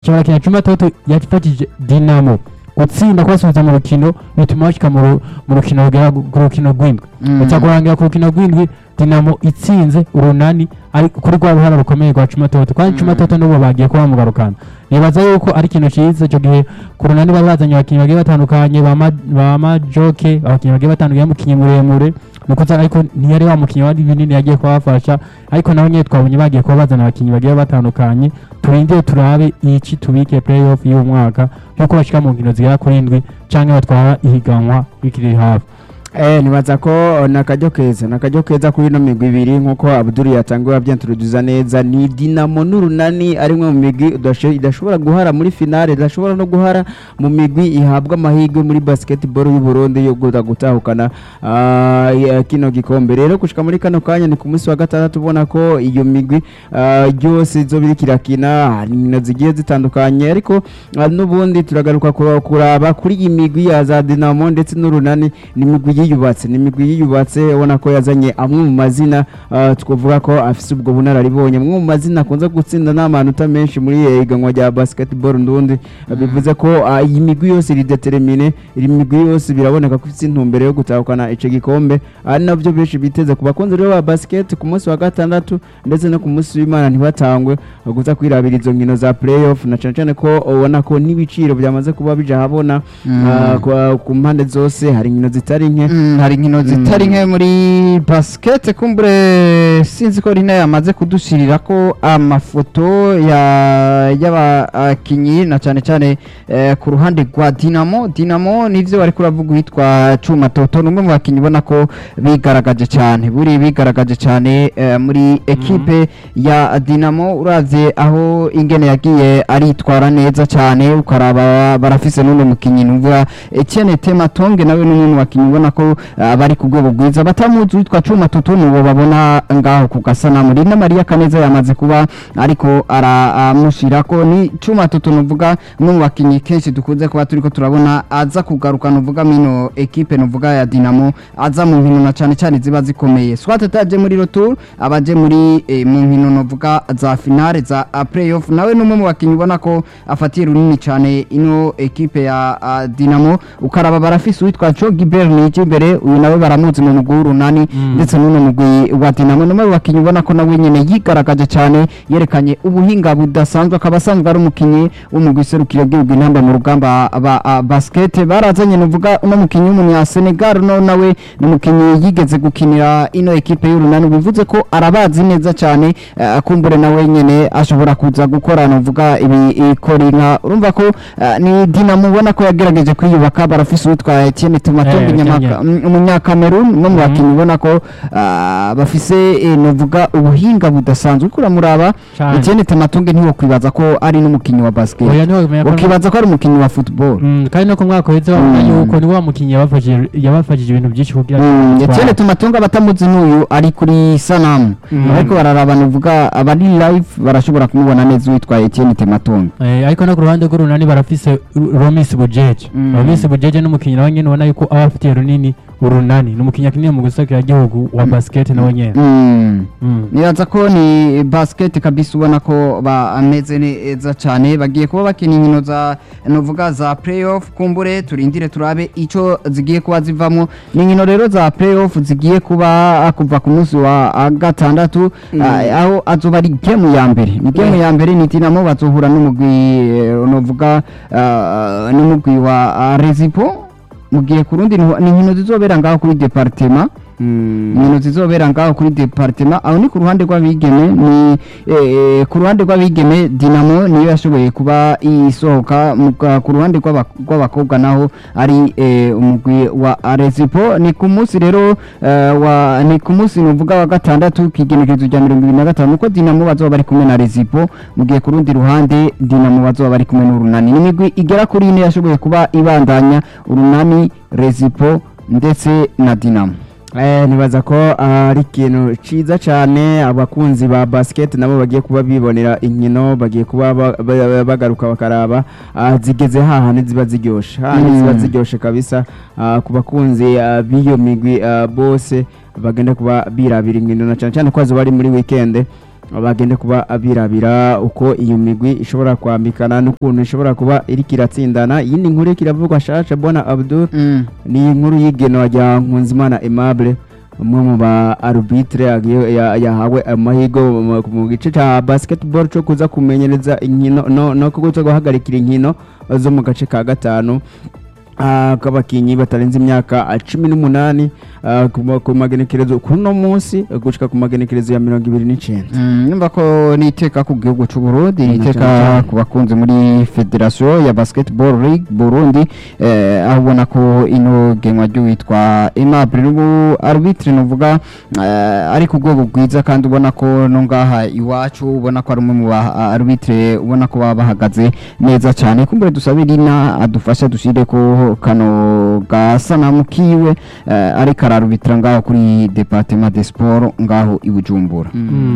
baca barakina cumi toto yafatije dinamo gutsinda kubasubiza mu rukino bituma bashika mu ru- mu rukino rugera ku rukino rw'indwi Mm. baca kurangira ku rukino rw'indwi dinamo itsinze urunani ari kuri rwa ruhara rukomeye rwa cumi toto kandi cumi toto n'ubu bagiye kuba bamugarukana nibaza yuko ari ikintu cyiza icyo gihe ku runani bari bazanye abakinnyi bagiye batandukanye ba Ma- ba majoke abakinnyi bagiye batandukanye umukinnyi muremure nukuza ariko ntiyari wa mukinnyi wari binini yagiye kubafasha ariko naho nyine twabonye bagiye kuba bazana abakinnyi bagiye batandukanye turindire turabe iki tubike playoff y'uwo mwaka nk'uko bashika mu nkino zigera kuri indwi canke batwara ihiganwa bikiri hafi Eh, nibaza ko ni akaryo keza ni akaryo keza kuri ino migwi ibiri nk'uko abuduri yatangiwe abyenturuduza neza ni dinamo n'urunani ari imwe mu migwi udasho- idashobora guhara muri finale idashobora no guhara mu migwi ihabwa amahirwe muri basketball y'u Burundi yo guta gutahukana ah, ya- kino gikombe rero gushika muri kano kanya ni ku munsi wa gatandatu ubona ko iyo migwi ah, yose izo biri kirakina hari inkino zigiye zitandukanye ariko ah, n'ubundi turagaruka kura- kuraba kuri iyi migwi ya za dinamo ndetse n'urunani ni imigwi yiyubatse ni imigwi yiyubatse ubona ko yazanye amwe mu mazina ah, twavuga ko afise ubwo bunararibonye amwe mu mazina akunze gutsinda n'amanota menshi muri iri higanwa rya basketball ndundi Ah, bivuze ko ah, iyi migwi yose iri determine iri migwi yose biraboneka ko ifite intumbero yo gutahukana ico gikombe ari navyo benshi biteze ku bakunzi rero ba basket ku munsi wa gatandatu ndetse no ku munsi w'imana ntibatangwe ah, guza kwirabira izo nkino za playoff na cane cane ko ubona ko n'ibiciro byamaze kuba bija habona ah, kwa- ku mpande zose hari inkino zitari nke Mm, hari inkino zitari nke muri basket kumbure sinzi ko rina yamaze kudushirira ko amafoto ya y'abakinyi na cyane cyane eh, ku ruhande rwa Dinamo Dinamo nivyo bari kuravuga witwa Cuma Toto numwe mu bakinyi ubona ko bigaragaje cyane buri bigaragaje cyane eh, muri ekipe ya Dinamo uravye aho ingene yagiye aritwara neza cyane ukaraba barafise n'uno mukinyi numva Etienne Tematonge nawe n'umwe mu bakinyi ubona ko ah, bari ku rwego rwiza batamuzi witwa Cuma Toto nuwo babona ngaho ku gasanamu Rina Maria Kaneza yamaze kuba ariko aramushira ko ni Cuma Toto nuvuga umwe mu bakinyi kenshi dukunze kuba turiko turabona aza kugaruka nuvuga mino ekipe nuvuga ya Dinamo aza mu nkino na cyane cyane ziba zikomeye swat ataje muri retour abaje muri eh, mu nkino nuvuga za finale za ah, playoff nawe n'umwe mu bakinyi ubona ko afatiye runini cyane ino ekipe ya ah, Dinamo ukaraba barafise witwa Joe Gilbert niki imbere uyu nawe baramuzi mu mugwi w'urunani ndetse n'uno mugwi wa Dinamo n'umwe mu bakinyi ubona ko nawe nyene yigaragaje cyane yerekanye ubuhinga budasanzwe akaba asanzwe ari umukinyi w'umugwi serukiro gihugu intamba mu rugamba ba ah, basket barazanye nuvuga uno mukinyi w'umunya Senegal no nawe ni umukinyi yigeze gukinira ino ekipe y'urunani bivuze ko arabazi neza cyane eh, kumbure nawe nyene ashobora kuza gukora nuvuga ibi ikora inka urumva ko eh, ni Dinamo ubona ko yagerageje kwiyubaka barafise uwitwa Etienne Tumatongo Eh, Nyamaka- Etienne. mm, umunyakamerun umwe mu bakinyi ubona ko ah, bafise eh, nuvuga ubuhinga budasanzwe uriko uramuraba Cane. Etienne Tumatongo ntiwo kwibaza ko ari n'umukinyi wa basket oya niho bimenya ko ukibaza ko ari umukinyi wa football Mm, kandi no ku mwaka uheze babona Mm. yuko ni wa mukinnyi yabafashije yabafashije ibintu byinshi kugira Mm, ngo Etienne Tumatongo abatamuzi n'uyu ari kuri sanamu Mm. ariko bararaba nuvuga abari live barashobora kumubona neza uwitwa Etienne Tumatongo Eh, ariko no ku ruhande rw'urunani barafise Ru- Romis Bujeje Mm. Romis Bujeje n'umukinnyi nawe nyene ubona yuko aba afitiye runini urunani ni umukinnyi akinira mu gusakira gihugu wa basket nawe nyene Mm. Mm. nibaza ko ni basket kabisa ubona ko bameze neza cyane bagiye kuba bakina inkino za novuga za playoff kumbure turindire turabe ico zigiye kuba zivamo ni inkino rero za playoff zigiye kuba kuva ku munsi wa ah, gatandatu ah, aho azoba ari game ya mbere ni game ya mbere ni Dinamo bazohura n'umugwi eh, novuga ah, n'umugwi wa ah, Rezipo mugiye ku rundi ni ni inkino zizobera ngaho kuri departement inkino zizobera ngaho kuri departement aho ni ku ruhande rw'abigeme ni eh, ku ruhande rw'abigeme Dinamo niyo yashoboye kuba isohoka mu ka- ku ruhande rw'aba- rw'abakobwa naho ari eh, umugwi wa Rezipo ni ku munsi rero eh, wa ni ku munsi nuvuga wa gatandatu kigenekerezo rya mirongo ibiri na gatanu nuko Dinamo bazoba bari kumwe na Rezipo mu gihe ku rundi ruhande Dinamo bazoba bari kumwe n'urunani ni imigwi igera kuri ine yashoboye kuba ibandanya urunani Rezipo ndetse na Dinamo Eh, nibaza ko ari ikintu ciza cyane abakunzi ba basket nabo bagiye kuba bibonera inkino bagiye kuba ba- ba- bagaruka bakaraba ah, zigeze hahandi ziba ziryoshe hahandi Mm. ziba ziryoshe kabisa ah, ku bakunzi ah, b'iyo migwi ah, bose bagenda kuba birabira inkino na cyane cyane ko azoba ari muri weekend bagende kuba birabira uko iyo migwi ishobora kwambikana n'ukuntu ishobora kuba iriko iratsindana iyindi nkuru iriko iravugwa shasha bona abdul Mm. ni inkuru y'igenwa rya nkunzimana aimable umwe mu ba arbitre yagiye- ya- yahawe amahirwe mu- mu gice cya basketball cyo kuza kumenyereza inkino no, no kuza guhagarikira inkino zo mu gace ka gatanu ah, k'abakinnyi batarenze imyaka ah, cumi n'umunani ah, ku ma- ku magenekerezo kuri uno munsi eh, gushika ku magenekerezo ya mirongo ibiri n'icenda Mm, nyumva ko ni iteka ku gihugu cy'u Burundi ni Mm, iteka cyane cyane. ku bakunzi muri federation ya basketball league Burundi eh, aho ubona ko ino genwa ry'uwitwa Aimable n'ubu arbitre nuvuga eh, ari ku rwego rwiza kandi ubona ko no ngaha iwacu ubona ko ari umwe mu ba arbitre ubona ko baba bahagaze neza cyane kumbure dusabe Rina adufasha dushire ko kano gasanamu kiwe eh, ariko ararubitira ngaho kuri departement de sport ngaho i Bujumbura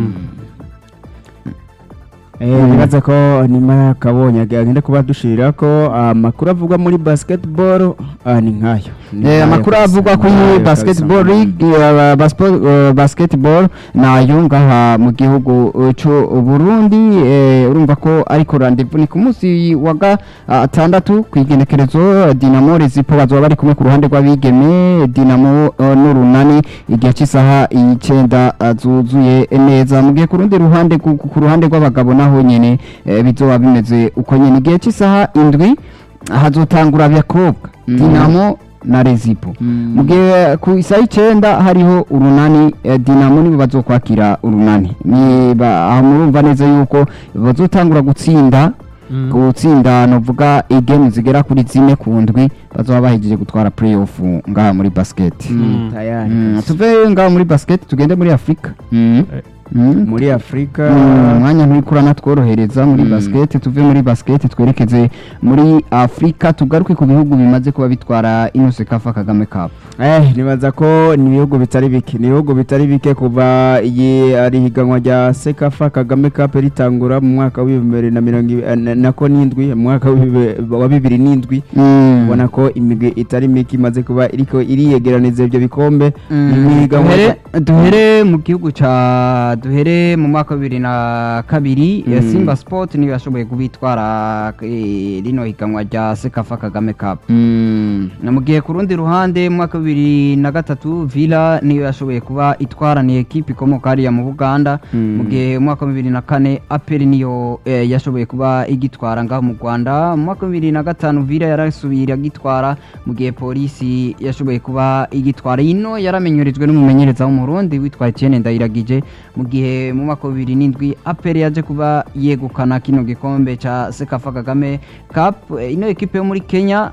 Eh, nibaza ko nyuma yakabonye agenda kuba dushirira ko amakuru avugwa muri basketball ah, ni nkayo Ni Eh, nkayo amakuru kabisa, avugwa ni kuri nkayo basketball kabisa. league eh, baspo- eh, basketball nayo ngaha mu gihugu eh, c'u Burundi eh, urumva ko ariko rendezvous ni ku munsi wa gatandatu ku igenekerezo eh, Dinamo Rezipo bazoba bari kumwe ku ruhande rw'abigeme Dinamo eh, n'urunani igihe cy'isaha icenda eh, zuzuye neza mu gihe ku rundi ruhande ku ku ruhande rw'abagabo naho nyene eh, bizoba bimeze uko nyene igihe cy'isaha indwi hazotangura abakobwa Mm. Dinamo na Rezipo Mm. mu gihe ku isaha icyenda hariho urunani eh, dinamo nibo bazokwakira urunani niba aha murumva neza yuko bazotangura gutsinda gutsinda novuga igame zigera kuri zine ku ndwi bazoba bahejeje gutwara playoff ngaha muri basket Mm, tayari Mm, kabisa. tuve ngaha muri basket tugende muri afurika Mm. Mm. muri afurika Mm, umwanya nturiko uranatworohereza muri Mm. basket tuve muri basket twerekeze muri afurika tugaruke ku bihugu bimaze kuba bitwara ino sekafa kagame cup Eh, nibaza ko ni ibihugu bitari bike ni ibihugu bitari bike kuva iyi ari higanwa rya sekafa kagame cup ritangura mu mwaka w'ibihumbi bibiri na mirongo ibi- eh, na- nako n'indwi mu mwaka w'ibibe- wa bibiri n'indwi Mm. ubona ko imigwi itari mike imaze kuba iriko iriyegeraniza ibyo bikombe ni mu higanwa duhere duhere mu gihugu ca duhere mu mwaka wa bibiri na kabiri Mm. ya simba sport niyo yashoboye kubitwara eh, rino higanwa rya sekafa kagame cup Mm. na mu gihe ku rundi ruhande mu mwaka wa bibiri na gatatu villa niyo yashoboye kuba itwaraniye ekipi ikomoka hariya mu buganda Mm. mu gihe mu mwaka wa bibiri na kane aperi niyo eh, yashoboye kuba igitwara ngaho mu rwanda mu mwaka wa bibiri na gatanu villa yarasubiye iragitwara mu gihe polisi yashoboye kuba igitwara ino yaramenyerejwe n'umumenyereza w'umurundi witwa etienne ndayiragije mu gihe mu mwaka wa bibiri n'indwi aperi yaje kuba yegukana kino gikombe ca sekafa kagame cup Eh, ino ekipe yo muri kenya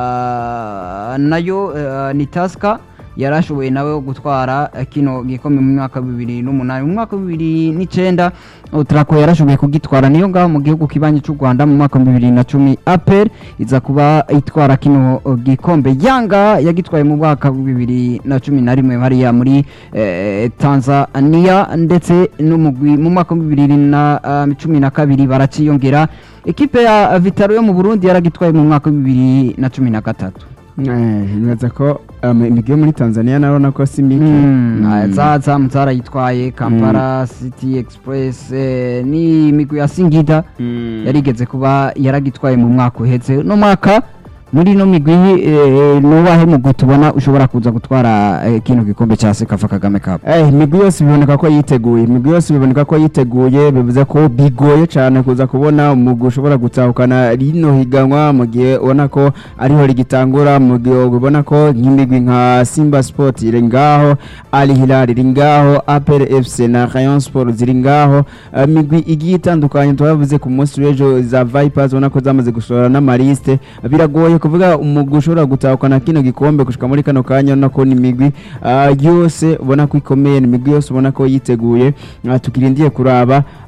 ah, nayo eh, ni taska yarashoboye nawe gutwara eh, kino gikombe mu mwaka wa bibiri n'umunani mu mwaka wa bibiri n'icenda utrako yarashoboye kugitwara niyo ngaho mu gihugu kibanyi cy'u rwanda mu mwaka wa bibiri na cumi apel iza kuba itwara kino eh, gikombe yanga yagitwaye mu mwaka wa bibiri na cumi na rimwe hariya muri eh, tanzania ndetse n'umugwi mu mwaka wa bibiri na ah, cumi na kabiri baraciyongera ekipe ya vitaro yo mu burundi yaragitwaye mu mwaka wa bibiri na cumi na gatatu Eh, nibaza ko um, imigwi yo muri tanzania narabona ko si mike Mm, ah, Mm. za za zarayitwaye kampala city express eh, ni imigwi ya singida Mm. yarigeze kuba yaragitwaye mu mwaka uhetse no mwaka muri ino migwi eh, nubahe mugwi tubona ushobora kuza gutwara eh, kino gikombe cya sekafa kagame cup Eh, imigwi yose biboneka ko yiteguye imigwi yose biboneka ko yiteguye bivuze ko bigoye cyane kuza kubona umugwi ushobora gutahukana rino higanwa mu gihe ubona ko ariho rigitangura mu gihe ubona ko nk'imigwi nka simba sport iri ngaho ali hilal iri ngaho apr fc na rayon sport ziri ngaho Eh, imigwi igiye itandukanye twavuze ku munsi w'ejo za vipers ubona ko zamaze gusohora n'amaliste biragoye kuvuga umugwi ushobora gutahukana kino gikombe gushika muri kano kanya urabona ko ni imigwi ah, yose ubona ko ikomeye ni imigwi yose ubona ko yiteguye Ah, tukirindiye kuraba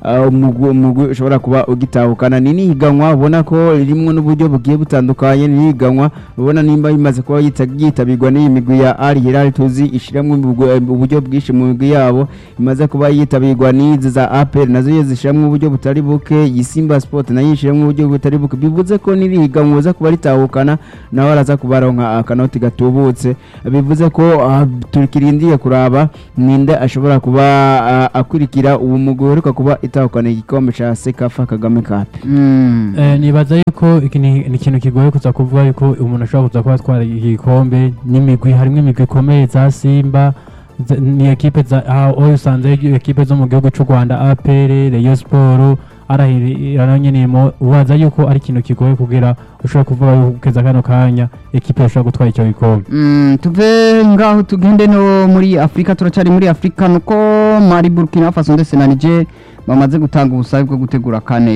uh, umugwi umugwi ushobora kuba ugitahukana ni nihiganwa ubona ko ririmo n'uburyo bugiye butandukanye ni nihiganwa ubona nimba bimaze kuba yita- yitabirwa n'iyi migwi ya Al Hilal tuzi ishiramwe uburyo bwinshi mu migwi yabo imaze kuba yitabirwa n'izi za APR nazo iyo zishiramwe uburyo butari buke iyi Simba Sport nayo ishiramwe uburyo butari buke bivuze ko n'irihiganwa uza kuba ritahukana nawe araza kubaronka akanoti gatubutse bivuze ko ah, tukirindiye kuraba ninde ashobora kuba ah, akurikira uwo mugwi uheruka kuba itahukana igikombe ca Sekafa Kagame Cup Mm. Eh, nibaza yuko iki ni ni ikintu kigoye kuza kuvuga yuko umuntu ashobora kuza kuba atwara igikombe n'imigwi harimo imigwi ikomeye za Simba za- ni ekipe za aho usanze ekipe zo mu gihugu cy'u Rwanda APR Rayon Sport arahirana nyene mo ubaza yuko ari ikintu kigoye kugira ushobora kuvuga yuko kugeza kano kanya ekipe ishobora gutwara icyo gikombe Mm, tuve ngaho tugende no muri afurika turacyari muri afurika nuko mari burkina faso ndetse na niger bamaze gutanga ubusabe bwo gutegura kane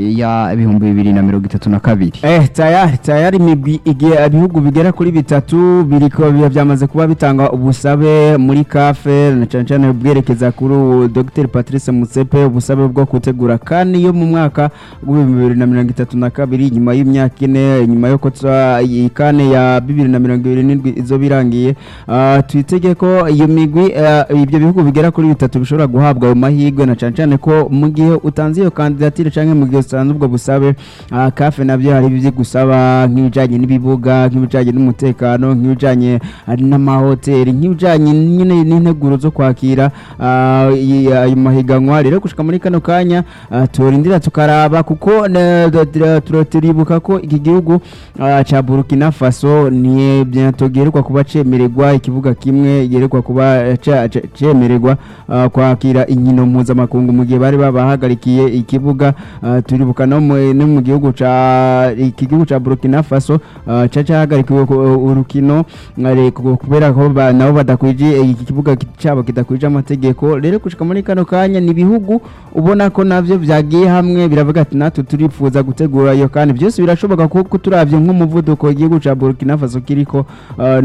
ya ibihumbi bibiri na mirongo itatu na kabiri Eh, tayari tayari imigwi igihe ibihugu bigera kuri bitatu biriko biba byamaze kuba bitanga ubusabe muri kafe na cyane cyane bwerekeza kuri uwo Dr Patrice Mutsepe ubusabe bwo gutegura kandi yo mu mwaka w'ibihumbi bibiri na mirongo itatu na kabiri nyuma y'imyaka ine nyuma yo kotsa iyi kane ya bibiri na mirongo ibiri n'indwi izo birangiye Ah, twitege ko iyo migwi eh, ibyo bihugu bigera kuri bitatu bishobora guhabwa ayo mahirwe na cyane cyane ko mu gihe utanze iyo kandidatire cyangwa mu gihe utanze ubwo busabe ah, kafe nabyo hari ibyo gusaba nk'ibijyanye n'ibibuga nk'ibijyanye n'umutekano nk'ibijyanye ah, n'amahoteli nk'ibijyanye nyine n'integuro zo kwakira ah, iyi- ayo mahiganwa rero gushika muri kano kanya ah, turindira tukaraba kuko na- da- da- tura- turibuka ko iki gihugu ah, ca Burkina Faso ni bientôt giheruka kuba cemererwa ikibuga kimwe giheruka kuba eh, ca- ca- cemererwa ah, kwakira inkino mpuzamakungu mu gihe bari babahagarikiye ikibuga ah, turibuka no mu no mu gihugu ca iki gihugu ca Burkina Faso ah, ca cahagarikiwe ku- urukino ah, re- ku- kubera ko ba- nabo badakwije iki kibuga ki- cabo kidakwije amategeko rero gushika muri kano kanya ni ibihugu ubona ko navyo vyagiye hamwe biravuga ati natwe turifuza gutegura iyo kandi byose birashoboka kuko turavye nk'umuvuduko igihugu ca Burkina Faso kiriko ah,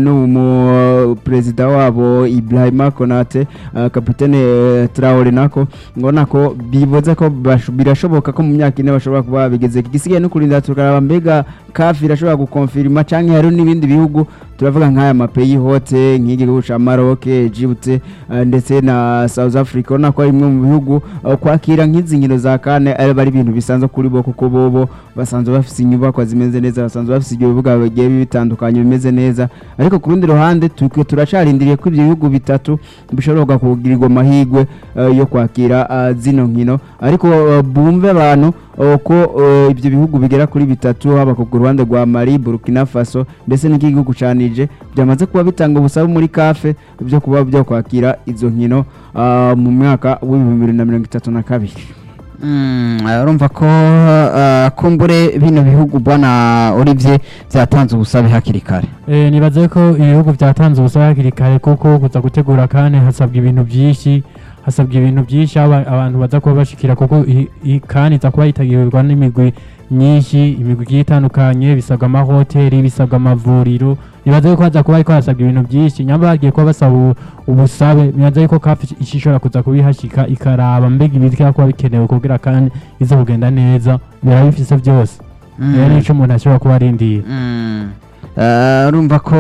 n'umu perezida wabo Ibrahima Konate ah, kapitene eh, Traore nako ngona ko bivuze ko bash- birashoboka ko mu myaka ine bashobora kuba babigeze igisigaye no kurinda tukaraba mbega kafi irashobora gukonfirima canke hari n'ibindi bihugu turavuga nk'aya mapeyi hote nk'igihugu ca Maroc Egypte eh, ndetse na South Africa ubona ko ari imwe mu bihugu eh, kwakira nk'izi nkino za kane ari bari ibintu bisanzwe kuri bo kuko bobo basanzwe bafise inyubakwa zimeze neza basanzwe bafise ibyo bibuga bigiye bitandukanye bimeze neza ariko ku rundi ruhande twe turacarindiriye ko ibyo bihugu bitatu bishobora kugirirwa amahirwe eh, yo kwakira eh, zino nkino ariko eh, bumve abantu eh, ko eh, ibyo bihugu bigera kuri bitatu haba ku ruhande rwa Mali Burkina Faso ndetse n'igihugu ca Niger byamaze kuba bitanga ubusabe muri kafe byo kuba byo kwakira izo nkino ah, mu mwaka w'ibihumbi bibiri na mirongo itatu na kabiri Mm, urumva ko ah, kumbure bino bihugu bwana Olivier byatanze ubusabe hakiri kare Eh, nibaze ko ibihugu byatanze ubusabe hakiri kare kuko kuza gutegura kane hasabwa ibintu byinshi hasabwa ibintu byinshi aho aba- abantu baza kuba bashikira kuko i- i- kane iza kuba yitagirirwa n'imigwi myinshi imigwi igiye itandukanye bisabwa amahoteli bisabwa amavuriro nibaze yuko haza kuba ariko hasabwa ibintu byinshi nyamba bagiye kuba basaba ubu- ubusabe nibaze yuko kafi ishobora kuza kubihashika ikaraba mbega ibirya kuba bikenewe kugira kandi ize kugenda neza biraba bifise byose rero nico umuntu ashobora kuba arindira Mm. Eh, urumva ko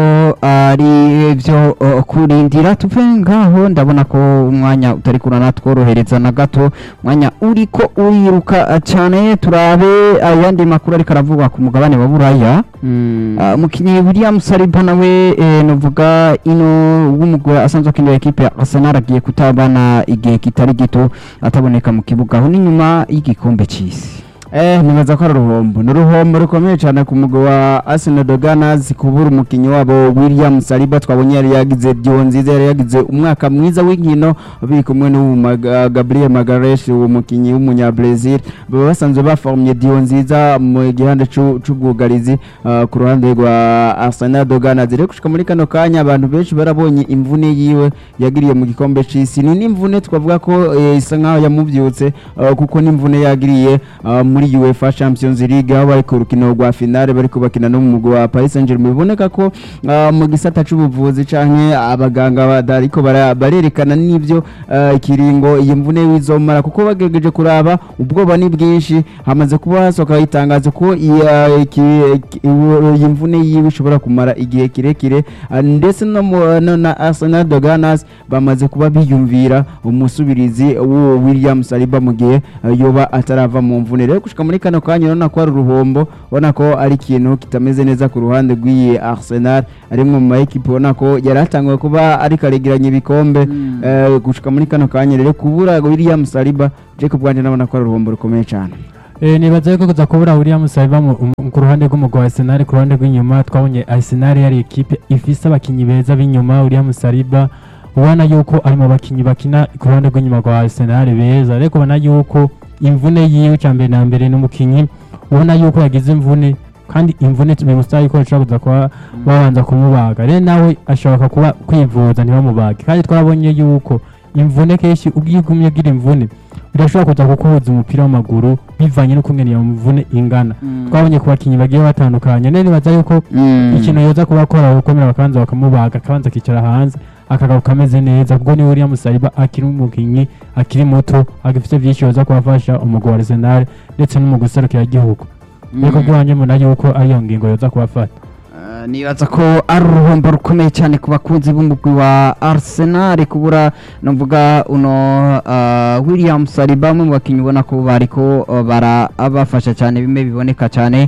ari ibyo eh, kurindira tuve ngaho ndabona ko umwanya utari kurana tworohereza na gato umwanya uriko uriruka eh, cyane turabe ayandi makuru ariko aravugwa ku mugabane wa buraya Ah, umukinnyi William Saliba nawe eh, novuga ino w'umugore asanzwe akinira ekipe ya Arsenal agiye kutabana igihe kitari gito ataboneka mu kibuga aho ni nyuma y'igikombe cy'isi Eh, nibaza ko ari uruhombo ni uruhombo rukomeye cyane ku mugwi wa Arsenal de Gunners kubura umukinnyi wabo William Saliba twabonye yari yagize dio nziza yari yagize umwaka mwiza w'inkino biri kumwe n'uwo Maga- Gabriel Magaresh uwo mukinnyi w'umunya Brazil baba basanzwe baformye dio nziza mu gihande c'u- c'ubwugarizi ah, ku ruhande rwa Arsenal de Gunners rero gushika muri kano kanya abantu benshi barabonye imvune yiwe yagiriye mu gikombe c'isi ni n'imvune twavuga ko eh, isa nkaho yamuvyutse ah, kuko n'imvune yagiriye ah, muri muri UEFA Champions League aho bari ku rukino rwa finale bari kubakina no mu mugwi wa Paris Saint-Germain biboneka ko ah, mu gisata c'ubuvuzi canke abaganga badariko bara- barerekana n'ivyo ah, ikiringo iyi mvune wizomara kuko bagerageje kuraba ubwoba ni bwinshi hamaze kuba hasohoka itangazo ko iyi, ah, iki- iki- iyi mvune yiwe ishobora kumara igihe kirekire ah, ndetse no mu- no na Arsenal de Ganas bamaze kuba biyumvira umusubirizi w'uwo William Saliba mu gihe ah, yoba atarava mu mvune rero gushika muri kano kanya urabona ko ari uruhombo ubona ko ari ikintu kitameze neza ku ruhande rw'iyi Arsenal ari mu ma equipe ubona ko yari atanguye kuba ariko aregeranya ibikombe eh, gushika muri kano kanya rero kubura William Saliba Jacob Bwanje nabona ko ari uruhombo rukomeye cyane Eh, nibaza yuko kuza kubura William Saliba mu- mu- ku ruhande rw'umugwi wa Arsenal ku ruhande rw'inyuma twabonye Arsenal yari ekipe ifise abakinyi beza b'inyuma William Saliba ubona yuko ari mu bakinyi bakina ku ruhande rw'inyuma rwa Arsenal beza ariko ubona yuko imvune yiwe cya mbere na mbere n'umukinyi ubona yuko yagize imvune kandi imvune bimusaba yuko bashobora kuza kuba babanza kumubaga rero nawe ashobora kuba kwivuza ntibamubage kandi twarabonye yuko imvune kenshi ubwo igumye ugira imvune birashobora kuza kukubuza umupira w'amaguru bivanye n'ukungene iyo mvune ingana twabonye ku bakinnyi bagiye batandukanye rero nibaza yuko ikintu yoza kuba akora gukomera bakabanza bakamubaga akabanza akicara hanze akagaruka ameze neza kuko niwe William Saliba akiri umukinnyi akiri muto agifite byinshi yoza kubafasha umugwi wa Arsenal ndetse n'umugwi userukira igihugu rero bwanjye mbona yuko ariyo ngingo yoza kubafata Eh, nibaza ko ari uruhombo rukomeye cyane ku bakunzi b'umugwi wa Arsenal kubura navuga uno uh, William Saliba umwe mu bakinnyi ubona ko bariko uh, barabafasha cyane bimwe biboneka cyane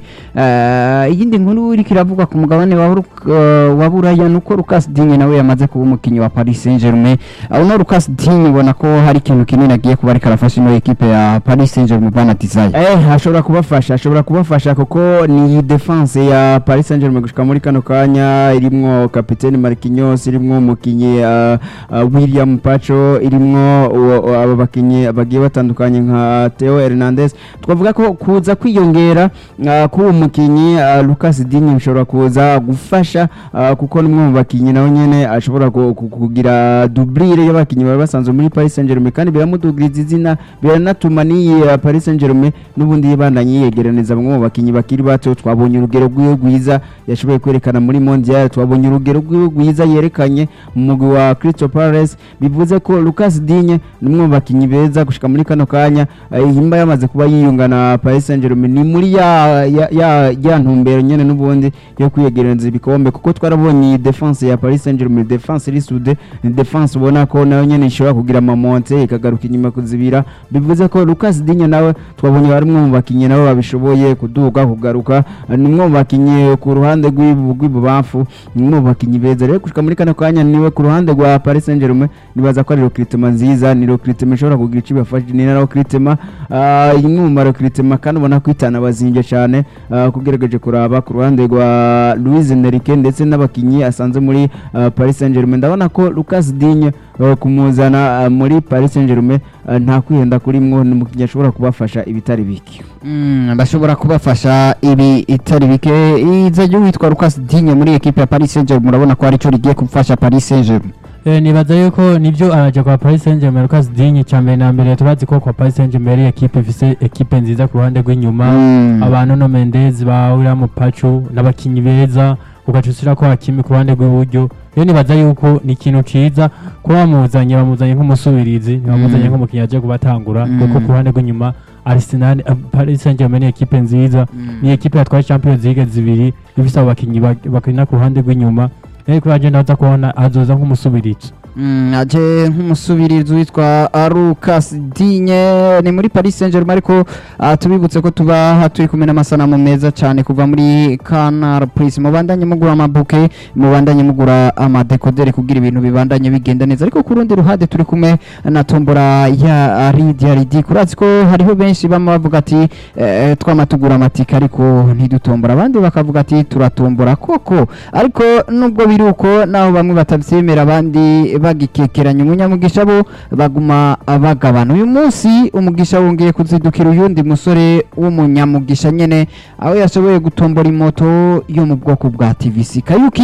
Eh, iyindi nkuru iriko iravugwa ku mugabane wa, Ru- uh, wa Buraya nuko Lucas Digne nawe yamaze kuba umukinnyi wa Paris Saint-Germain uh, uno Lucas Digne ubona ko hari ikintu kinini agiye kuba ariko arafasha ino ekipe ya Paris Saint-Germain bana Desire Eh, ashobora kubafasha ashobora kubafasha kuko ni defense ya Paris Saint-Germain gushika muri kano kanya irimwo kapiteni Marquinhos irimwo umukinyi uh, uh, William Pacho irimwo uwo- uwo- abo bakinyi bagiye batandukanye nka Theo Hernandez twavuga ko kuza kwiyongera uh, k'uwo mukinyi uh, Lucas Digne bishobora kuza gufasha uh, kuko nimwe mu bakinyi nawe nyene ashobora ku- ku- kugira doublure y'abakinyi bari basanzwe muri Paris Saint-Germain kandi biramudugiriza izina biranatuma n'iyi uh, Paris Saint-Germain n'ubundi yibandanye yiyegeraneza bamwe mu bakinyi bakiri bato twabonye urugero rw'iwe rwiza yashoboye kwerekana muri Mondial twabonye urugero rw'iwe rwiza yerekanye mu mugwi wa Crystal Palace bivuze ko Lucas Digne ni umwe mu bakinyi beza gushika muri kano kanya uh, himba yamaze kuba yiyunga na Paris Saint-Germain ni muri ya ya, ya, ya ntumbero nyene n'ubundi yo kwiyegereza ibikombe kuko twarabonye iyi defense ya Paris Saint-Germain defense risude ni defense ubona ko nayo nyene ishobora kugira amamonte ikagaruka inyuma kuzibira bivuze ko Lucas Digne nawe twabonye bari umwe mu bakinyi nabo babishoboye kuduga kugaruka ni umwe mu bakinyi ku ruhande rw'ibu- rw'ibubamfu ni umwe mu bakinyi beza rero gushika muri kano kanya niwe ku ruhande rwa Paris Saint-Germain nibaza ko ari recruitment nziza ni recruitment ishobora kugira icyo ibafasha ni na recruitment ah, imwe mu ma recruitment kandi ubona ko itana bazinge cyane ah, kugerageje kuraba ku ruhande rwa Luis Enrique ndetse n'abakinyi asanze muri ah, Paris Saint-Germain ndabona ko Lucas Digne ah, kumuzana ah, muri Paris Saint-Germain ah, nta kwihenda kurimwo ni umukinnyi ashobora kubafasha ibitari bike Mm, bashobora kubafasha ibi itari bike iza ryo witwa Lucas Digne muri equipe ya Paris Saint-Germain murabona ko ari cyo rigiye gufasha Paris Saint-Germain Eh, nibaza yuko nibyo araja kwa Paris Saint-Germain Lucas Digne cya mbere na mbere turazi ko kwa Paris Saint-Germain ari ekipe ifise ekipe nziza ku ruhande rw'inyuma Mm. abantu no Mendes ba William Pacho n'abakinyi beza ugaca ushyira ko Hakimi ku ruhande rw'iburyo rero nibaza yuko ni ikintu ciza kuba bamuzanye bamuzanye nk'umusubirizi ntibamuzanye Mm. nk'umukinnyi aje kubatangura Mm. kuko ku ruhande rw'inyuma Arsenal eh, Paris Saint-Germain ni ekipe nziza ni ekipe yatwaye Champions League zibiri ifise abo bakinyi bak- bakina ku ruhande rw'inyuma rero kuri agenda baza kubona azoza nk'umusubirizi Mm, aje nk'umusubirizi witwa Lucas Digne ni muri Paris Saint-Germain ariko ah, tubibutse ko tuba turi kumwe n'amasanamu meza cyane kuva muri Canal Plus mubandanye mugura amabuke mubandanye mugura amadekoderi kugira ibintu bibandanye bigenda neza ariko ku rundi ruhande turi kumwe na tombora ya Lydia Ridi kurazi ko hariho benshi bama bavuga ati eh, twama tugura amatika ariko ntidutombora abandi bakavuga ati turatombora koko ariko nubwo biri uko naho bamwe batabyemera abandi bagikekeranya umunyamugisha bo baguma bagabana uyu munsi umugisha wongeye kuzidukira uyundi musore w'umunyamugisha nyene aho yashoboye gutombora imoto yo mu bwoko bwa TVC Kayuki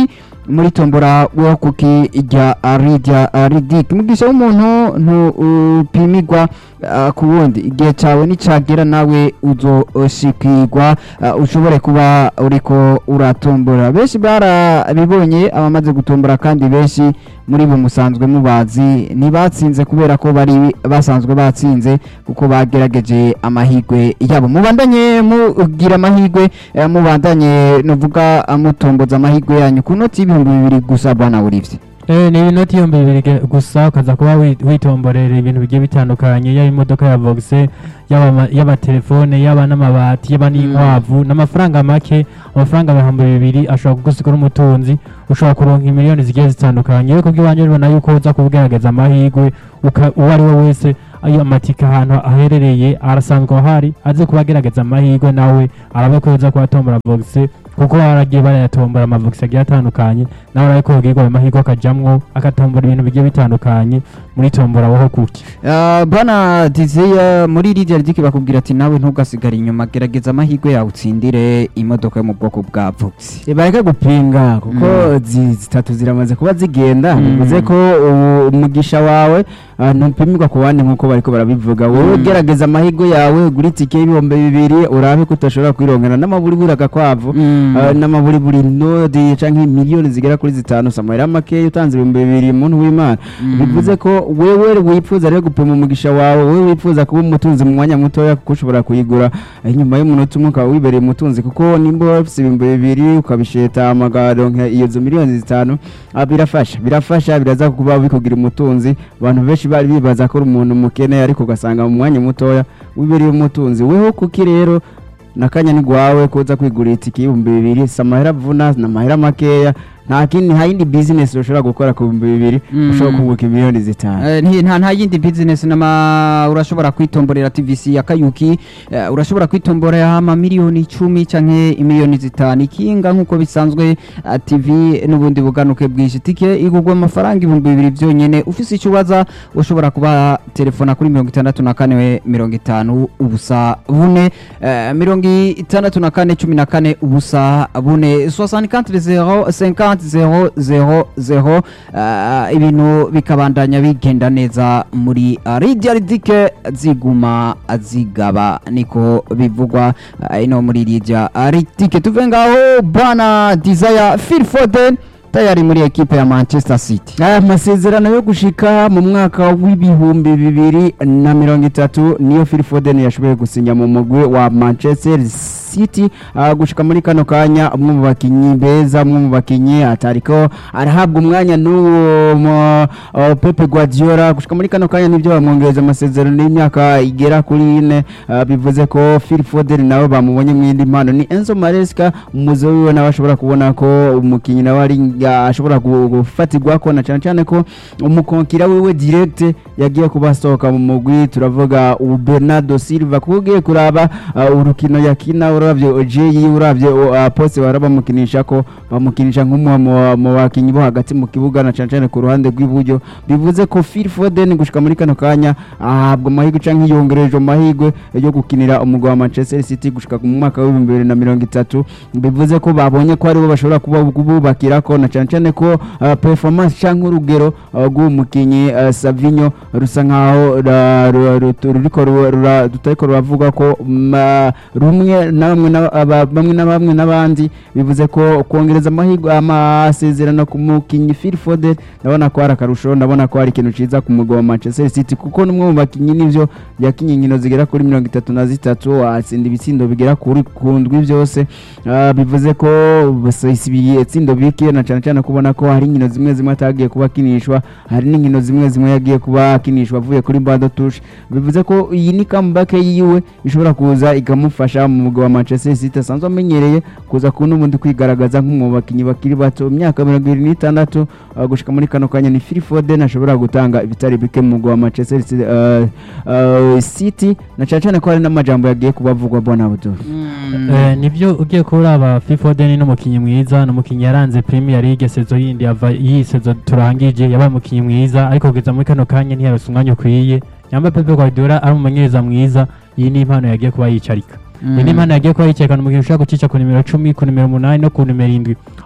muri tombora wo kuki rya rirya ridik mugisha w'umuntu ntupimirwa ku wundi igihe cyawe nicagera nawe uzoshikirwa uh, ushobore kuba uriko uratombora benshi barabibonye abamaze gutombora kandi benshi muri bo musanzwe mubazi ntibatsinze kubera ko bari basanzwe batsinze kuko bagerageje amahigwe yabo mubandanye mugira amahigwe eh, mubandanye novuga uh, mutomboza amahigwe yanyu ku noti y'ibihumbi bibiri gusa bwana burivye Eh, ni inoti y'ibihumbi bibiri ge- gusa ukaza kuba wi- witomborera ibintu bigiye bitandukanye yaba imodoka ya vogise yaba ama- yaba telefone yaba n'amabati yaba n'inkwavu n'amafaranga make amafaranga ibihumbi bibiri ashobora kugusigura umutunzi ushobora kuronka imiliyoni zigiye zitandukanye ariko bw'iwanjye bibona yuko uza kugerageza amahirwe uka- uwo ari we wese ayo amatika ahantu aherereye arasanzwe ahari aze kuba agerageza amahirwe nawe arabe ko yoza kuba vogise kuko baragiye barayatombora amavogisi agiye atandukanye nawe arabe ko yobwirwa ayo mahirwe akajamwo agatombora ibintu bigiye bitandukanye muri tombora woho kuki Uh, bwana dizeya muri rirya ridiki bakubwira ati nawe ntugasigare inyuma gerageza amahirwe yawe utsindire imodoka yo mu bwoko bwa vogisi bareke gupinga kuko Mm. zi- zitatu ziramaze kuba zigenda Mm. bivuze ko ubu umugisha wawe ah, ntupimirwa ku bandi nk'uko bariko barabivuga wowe Mm. gerageza amahirwe yawe ugura itike y'ibihumbi bibiri urabe ko udashobora kwirongera n'amaburiburi agakwavu Mm. Ah, n'amaburiburi nodi canke miliyoni zigera kuri zitanu samahera makeya utanze ibihumbi bibiri muntu w'imana Mm. bivuze ko wewe wipfuza rero gupima umugisha wawe wewe wipfuza kuba umutunzi mu mwanya mutoya kuko ushobora kuyigura eh, nyuma y'umunota umwe ukaba wibereye umutunzi kuko nimba wafise ibihumbi bibiri ukabisheta amagaronka iyo zo miliyoni zitanu ah, birafasha birafasha biraza kuba bikugira umutunzi abantu benshi bari bibaza ko uri umuntu mukene ariko ugasanga mu mwanya mutoya wibereye umutunzi weho kuki rero nakanya ni gwawe kuza kwigurira itike y'ibihumbi bibiri si amahera avuna ni amahera makeya nta kindi nta yindi bizinesi ushobora gukora ku bihumbi bibiri Mm. ushobora kunguka miliyoni zitanu Eh, nti- nta nta yindi business nama urashobora kwitomborera TVC ya Kayuki eh, urashobora kwitomborera amamiliyoni icumi canke imiliyoni zitanu ikinga nk'uko bisanzwe eh, TV n'ubundi buganuke bwinshi tike igurwa amafaranga ibihumbi bibiri vyonyene ufise icyo ubaza ushobora kuba telefona kuri mirongo itandatu na kane mirongo itanu ubusa bune eh, mirongo itandatu na kane cumi na kane ubusa bune 64 zero 50 zero zero zero eh, ibintu bikabandanya bigenda neza muri uh, rirya ridike ziguma zigaba niko bivugwa uh, ino muri rirya ridike tuve ngaho bwana desire phil foden tayari muri ekipe ya manchester city aya masezerano yo gushika mu mwaka w'ibihumbi bibiri na mirongo itatu niyo Phil Foden yashoboye gusinya mu mugwi wa Manchester City uh, gushika muri kano kanya umwe mu bakinyi beza umwe mu bakinyi atariko arahabwa umwanya n'uwo mu- uh, Pepe Guardiola gushika muri kano kanya nibyo bamwongereza amasezerano y'imyaka igera kuri ine uh, bivuze ko Phil Foden nawe bamubonye mu yindi mpano ni Enzo Maresca umuzo wiwe nawe ashobora kubona ko umukinyi nawe ari ya- ashobora gu- gufatirwa ko na cyane cyane ko umukonkira wiwe direct yagiye kuba asohoka mu mugwi turavuga ubu Bernardo Silva kuko ugiye kuraba uh, urukino yakina uravye Ojeyi uravye uh, poste bara bamukinisha ko bamukinisha nk'umwe mu- mu bakinyi bo hagati mu kibuga na cyane cyane ku ruhande rw'iburyo bivuze ko Phil Foden gushika muri kano kanya ahabwa amahirwe canke yongerejwe amahirwe yo gukinira umugwi wa Manchester City gushika mu mwaka w'ibihumbi bibiri na mirongo itatu bivuze ko babonye ko aribo bashobora kuba bubakira ko na cyane cyane ko uh, performance canke urugero uh, rw'uwo mukinyi uh, Savinho rusa nkaho ra- ru- ru- ruriko ru- rura- tutariko ruravuga ko ma- rumwe na bamwe na aba- bamwe na bamwe n'abandi bivuze ko kongereza amahirwe amasezerano ku mukinyi Phil Foden ndabona ko hari akarusho ndabona ko hari ikintu ciza ku mugwi wa Manchester City kuko n'umwe mu bakinyi nivyo yakinye inkino zigera kuri mirongo itatu na zitatu atsinda ibitsindo bigera kuri ku ndwi byose Ah, bivuze ko basibiye itsindo bike na cyane cyane kubona ko hari inkino zimwe zimwe atagiye kuba akinishwa hari n'inkino zimwe zimwe yagiye kuba akinishwa avuye kuri bando touche bivuze ko iyi ni comeback yiwe ishobora kuza ikamufasha mu mugwi wa Manchester City asanzwe amenyereye kuza ku n'ubundi kwigaragaza nk'umwe mu bakinyi bakiri bato imyaka mirongo irindwi n'itandatu ah, gushika muri kano kanya ni Phil Foden ashobora gutanga ibitari bike mu mugwi wa Manchester City, ah, ah, City na cyane cyane ko hari n'amajambo yagiye kuba avugwa bona Abdul Eh, nibyo ugiye kuraba Foden n'umukinnyi mwiza n'umukinnyi yaranze Premier League sezo yindi yava iyi sezo turangije yabaye umukinnyi mwiza ariko kugeza muri kano kanya ntiyarose umwanya ukwiye nyamba Pepe Guardiola ari umumenyereza mwiza iyi ni impano yagiye kuba yicarika iyi ni impano yagiye kuba yicarika umukinnyi ushobora gucica ku nimero cumi ku nimero umunani no ku nimero indwi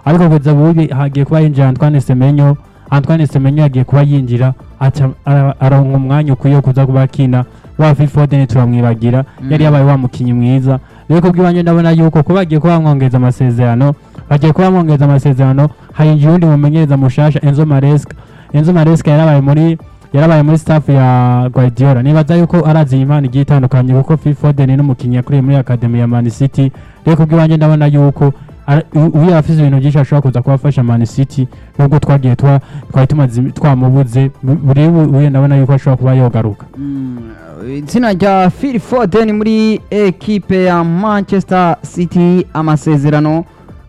ariko kugeza ubu hagiye kuba yinjira Antoine Semenyo Antoine Semenyo yagiye kuba yinjira aca ara- aronka umwanya ukwiye wo kuza kuba akina wa Phil Foden turamwibagira yari yabaye wa mukinyi mwiza rero kubw'ibanze ndabona yuko kuba bagiye kuba bamwongeza amasezerano bagiye kuba bamwongeza amasezerano hayinjiye uwundi mumenyereza mushasha Enzo Maresca Enzo Maresca yarabaye muri yarabaye muri staff ya Guardiola nibaza yuko arazi impano igiye itandukanye kuko Phil Foden ni umukinnyi yakuriye muri academy ya Man City rero kubw'ibanze ndabona yuko ara- u- uyu afise ibintu byinshi ashobora kuza kubafasha Man City nubwo twagiye twa- twari tumaze twamubuze bu- buri uyu ndabona yuko ashobora kuba yogaruka Mm, izina rya Phil Foden muri ekipe ya Manchester City amasezerano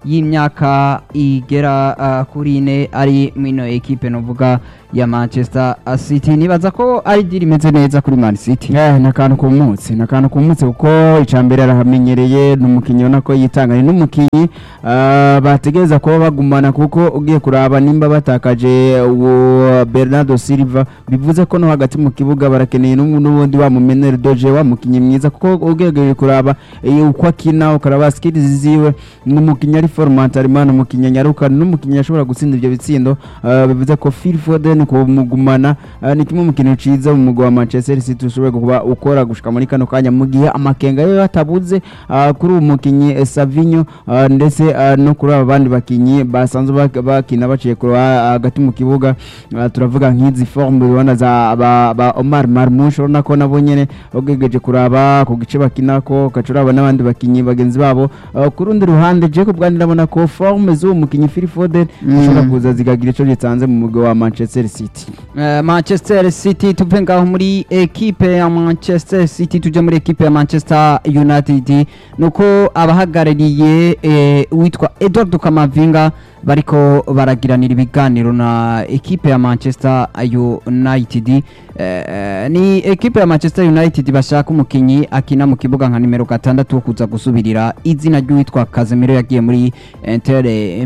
y'imyaka igera uh, kuri ine ari mwino ekipe novuga ya Manchester City nibaza ko ari deal imeze neza kuri Man City Eh, ni akantu kumutse ni akantu kumutse kuko icya mbere arahamenyereye ni umukinnyi ubona ko yitanga ni n'umukinnyi ah, bategereza kuba bagumana kuko ugiye kuraba nimba batakaje uwo Bernardo Silva bivuze ko no hagati mu kibuga barakeneye n'ubu- n'ubundi wa mumeneri doje wa mukinnyi mwiza kuko ugiye kuraba eh, uko akina ukaraba skills ziwe ni umukinnyi ari format arimo ni umukinnyi nyaruka ni n'umukinnyi ashobora gutsinda ibyo bitsindo ah, bivuze ko Phil Foden kumugumana ah, ni kimwe mu kintu ciza mu mugwa wa Manchester City ushobora kuba ukora gushika muri kano kanya mu gihe amakenga yo yatabuze ah, kuri uwo mukinyi eh, Savinho ah, ndetse ah, no kuri aba bandi bakinyi basanzwe bak- bakina baciye ku ruha- hagati mu kibuga ah, turavuga nk'izi forme ubona za ba, ba Omar Marmoush urabona ko nabo nyene ugegeje kuraba ku gice bakinako ugaca uraba n'abandi bakinyi bagenzi babo Ah, ku rundi ruhande je ku bwandi ndabona ko forme z'uwo mukinyi Phil Foden Mm. zishobora kuza zigagira ico gitanze mu mugwa wa Manchester City Eh, Manchester City tuve ngaho muri ekipe ya Manchester City tuje muri ekipe ya Manchester United nuko abahagarariye eh, uwitwa Edward Kamavinga bariko baragiranira ibiganiro na ekipe ya Manchester United eh, eh, ni ekipe ya Manchester United bashaka umukinyi akina mu kibuga nka nimero gatandatu wo kuza gusubirira izina ry'uwitwa Casemiro yagiye muri Inter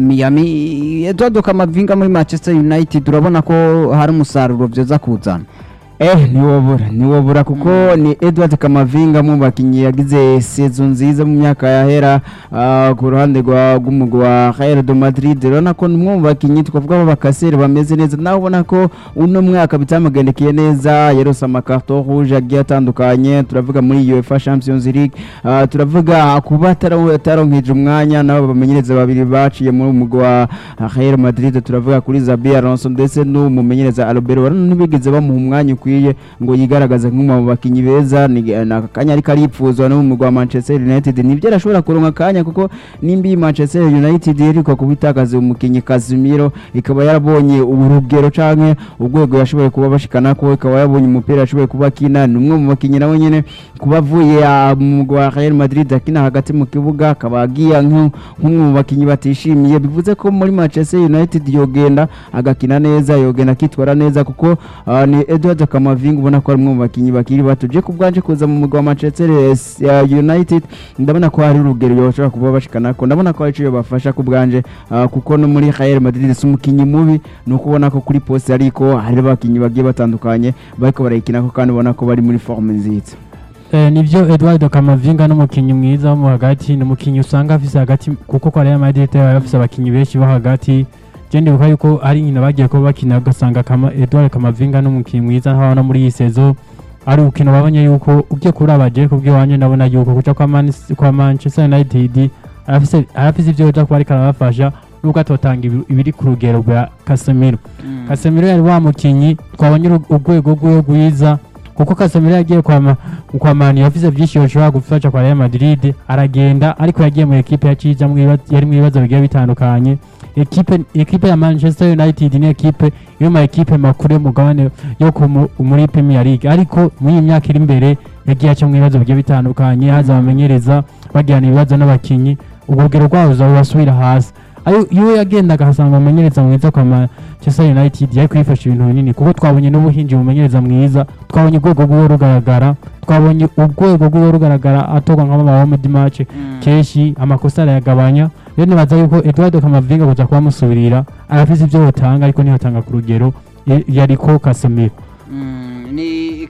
Miami Edward Kamavinga muri Manchester United urabona ko hari umusaruro byoza kuzana Eh, niwobura niwobura kuko ni Edward Kamavinga mu bakinyi yagize season nziza mu myaka yahera ah, ku ruhande rwa rw'umugwi wa Real de Madrid urabona ko ni umwe mu bakinyi twavuga b'abakaseri bameze neza nawe ubona ko uno mwaka bitamugendekeye neza yarose amakarto rouge agiye atandukanye turavuga muri UEFA Champions League ah, turavuga kuba atara- ataronkeje umwanya nabo bamenyereza babiri baciye muri umugwi wa Real Madrid turavuga kuri Xabi Alonso ndetse n'umumenyereza Albert urabona ntibigeze bamuha umwanya ukwiye ngo yigaragaze nk'umwe mu bakinyi beza ni ni akanya ariko aripfuzwa no mu mugwi wa Manchester United nibyo arashobora kuronka akanya kuko nimba iyi Manchester United yerikwa kubitakaza umukinyi Casemiro ikaba yarabonye urugero canke urwego yashoboye kuba bashikana ko ikaba yabonye umupira yashoboye kuba akina ni umwe mu bakinyi nawe nyene kuba avuye ah, mu mugwi wa Real Madrid akina hagati mu kibuga akaba agiye nk'u- nk'umwe mu bakinyi batishimiye bivuze ko muri Manchester United yogenda agakina neza yogenda akitwara neza kuko ah, ni Edward Kamavinga ubona ko ari umwe mu bakinyi bakiri bato je kubwanje kuza mu mugwi wa Manchester eh, United ndabona ko hari urugero yoshobora kuba bashikana ko ndabona ko hari ico yobafasha kubwanje ah, kuko no muri Real Madrid si umukinyi mubi ni uko ubona ko kuri poste ariko hari abakinyi bagiye batandukanye bariko barayikinako kandi ubona ko bari muri forme nziza Eh, nivyo Edward Kamavinga n'umukinyi mwiza wo mu hagati ni umukinyi usanga afise hagati kuko kwa Real Madrid baba bafise abakinyi benshi bo hagati je ndibuka yuko ari nyina bagiye kuba bakina ugasanga kama, Edward Kamavinga n'umukinyi mwiza nk'aho no muri iyi sezo ari ukino babonye yuko ugiye kuraba je kubw'iwanje ndabona yuko kuca kwa, Man, kwa Manchester United arafise arafise ivyo yoja kuba ariko arabafasha nubwo atotanga ibi- ibiri ku rugero rwa Casemiro Casemiro yari wa mukinyi twabonye uru- urwego rwiwe rwiza kuko Casemiro yagiye kwa ma- kwa Man yavuze byinshi yoshobora gufasha kwa Real Madrid aragenda ariko yagiye mu ekipe yaciza yari mu bibazo bigiye bitandukanye ekipe ekipe ya Manchester United ni ekipe yo ma ekipe makuru y'umugabane yo ku mu- muri Premier League ariko muri iyi myaka iri imbere yagiye aca mu bibazo bigiye bitandukanye haza abamenyereza bagirana ibibazo n'abakinyi urugero rwaho ruzabasubira hasi ayo iyo yagendaga ahasanga umumenyereza mwiza kwa Manchester United yari kwifasha ibintu binini kuko twabonye n'ubuhinji umumenyereza mwiza twabonye urwego rw'iwe rugaragara twabonye urwego rw'iwe rugaragara atorwa nk'abo ba home match kenshi amakosa arayagabanya rero nibaza yuko Eduardo Kamavinga kuza kuba amusubirira arafise ivyo yotanga ariko ntiyotanga ku rugero y- yariko Casemiro Mm, ni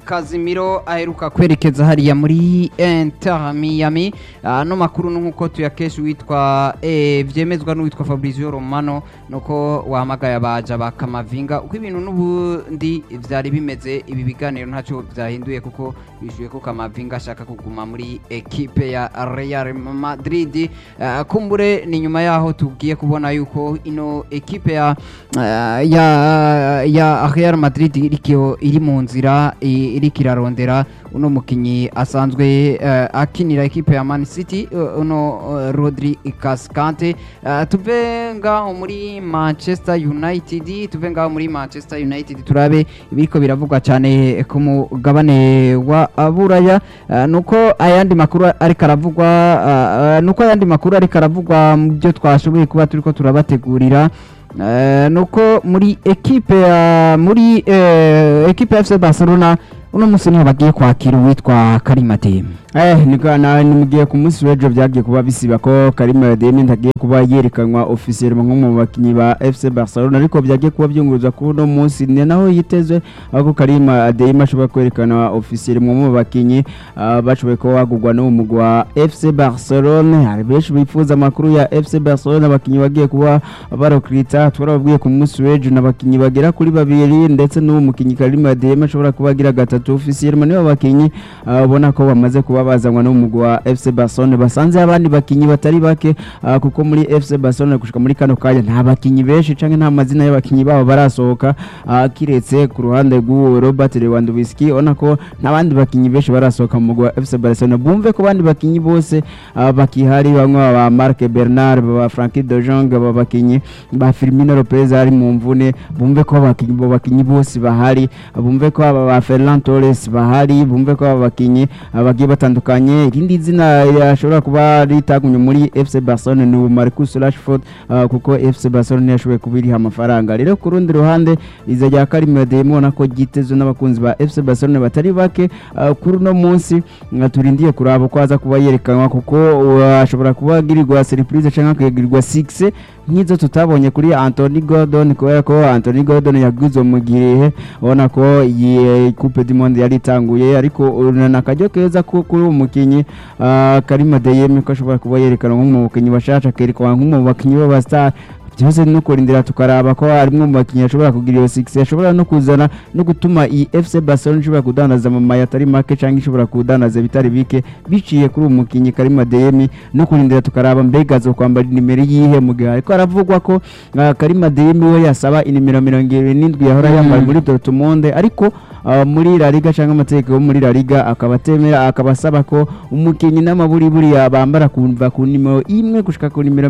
Casemiro aheruka kwerekeza hariya muri Inter Miami ano makuru nk'uko tuyakesha witwa eh, vyemezwa n'uwitwa Fabrizio Romano nuko wahamagaye abaja ba Kamavinga uko ibintu n'ubundi vyari bimeze ibi biganiro ntacyo vyahinduye kuko bishuye ko Kamavinga ashaka kuguma muri ekipe ya Real Madrid uh, kumbure ni nyuma yaho tugiye kubona yuko ino ekipe ya uh, ya ya Real Madrid irikio iri mu nzira i- iriko irarondera uno mukinyi asanzwe uh, akinira ekipe ya Man City uh, uno uh, Rodri Cascante uh, tuve ngaho muri Manchester United tuve ngaho muri Manchester United turabe ibiriko biravugwa cyane ku mugabane wa Buraya uh, nuko ayandi makuru ariko aravugwa uh, uh, nuko ayandi makuru ariko aravugwa mu byo twashoboye kuba turiko turabategurira Uh, nuko muri ekipe ya muri uh, ekipe ya FC Barcelona uno musi niho bagiye kwakira uwitwa Karimateme Eh, niko na nimugiye ku munsi w'ejo byagiye kuba bisiba ko Karim Adeyemi ntagiye kuba yerekanwa officiel nko mu bakinyi ba FC Barcelona ariko byagiye kuba byunguruzwa kuri uno munsi ni naho yitezwe aho Karim Adeyemi ashobora kwerekana officiel mu bakinyi ah, bashoboye kuba bagurwa no mu wa FC Barcelona hari benshi bifuza amakuru ya FC Barcelona abakinyi bagiye kuba barokrita twarababwiye ku munsi w'ejo n'abakinyi bagera kuri babiri ndetse n'uwo mukinyi Karim Adeyemi ashobora kuba agira gatatu officiel nibo abakinyi ah, ubona ko bamaze kuba bazanwa n'umugwi wa FC Barcelona basanze abandi bakinyi batari bake ah, kuko muri FC Barcelona gushika muri kano kanya nta bakinyi benshi canke nta mazina y'abakinyi babo barasohoka ah, kiretse ku ruhande rw'uwo Robert Lewandowski ubona ko nta bandi bakinyi benshi barasohoka mu mugwi wa FC Barcelona bumve ko abandi bakinyi bose ah, bakihari bamwe ba Marc Bernard ba Frankie de Jong ba bakinyi ba Firmino Lopez ari mu mvune bumve ko abakinyi bo bakinyi bose bahari bumve ko aba ba Ferran Torres bahari bumve ko aba bakinyi ah, bagiye batandukanye irindi zina yashobora kuba ritagumye muri FC Barcelona ni Marcus Rashford ah, kuko FC Barcelona yashoboye kubiriha amafaranga rero ku rundi ruhande iza rya Karim Adeyemi ubona ko ryitezwe n'abakunzi ba FC Barcelona batari bake ah, kuri uno munsi nga turindiye kuraba ko aza kuba yerekanwa kuko uh, ashobora kuba agirirwa surprise cyangwa akagirirwa 6 nk'izo tutabonye kuri Anthony Gordon kubera ko Anthony Gordon yaguzwe mu gihe ubona ko iyi Coupe du Monde yari itanguye ariko urana akajyo keza ko kuri uwo mukinyi uh, Karim Adeyemi ko ashobora kuba yerekanwa nk'umukinyi bashasha akerekanwa nk'umu bakinyi b'abastar byose no kurindira tukaraba ko harimwe mu bakinnyi ashobora kugira iyo 6 ashobora no kuzana no gutuma iyi FC Barcelona ishobora kudandaza mu maya atari make cyangwa ishobora kudandaza bitari bike biciye kuri uwo mukinnyi Karim Adeyemi no kurindira tukaraba mbega zo kwambara nimero yihe mu gihe ariko aravugwa ko uh, Karim Adeyemi we yasaba inimero 27 yahora yambaye muri Dortmund ariko uh, muri La Liga cyangwa amategeko yo muri La Liga akaba atemera akaba asaba ko umukinnyi n'amaburi buriya bambara kumva ku nimero imwe gushika ku nimero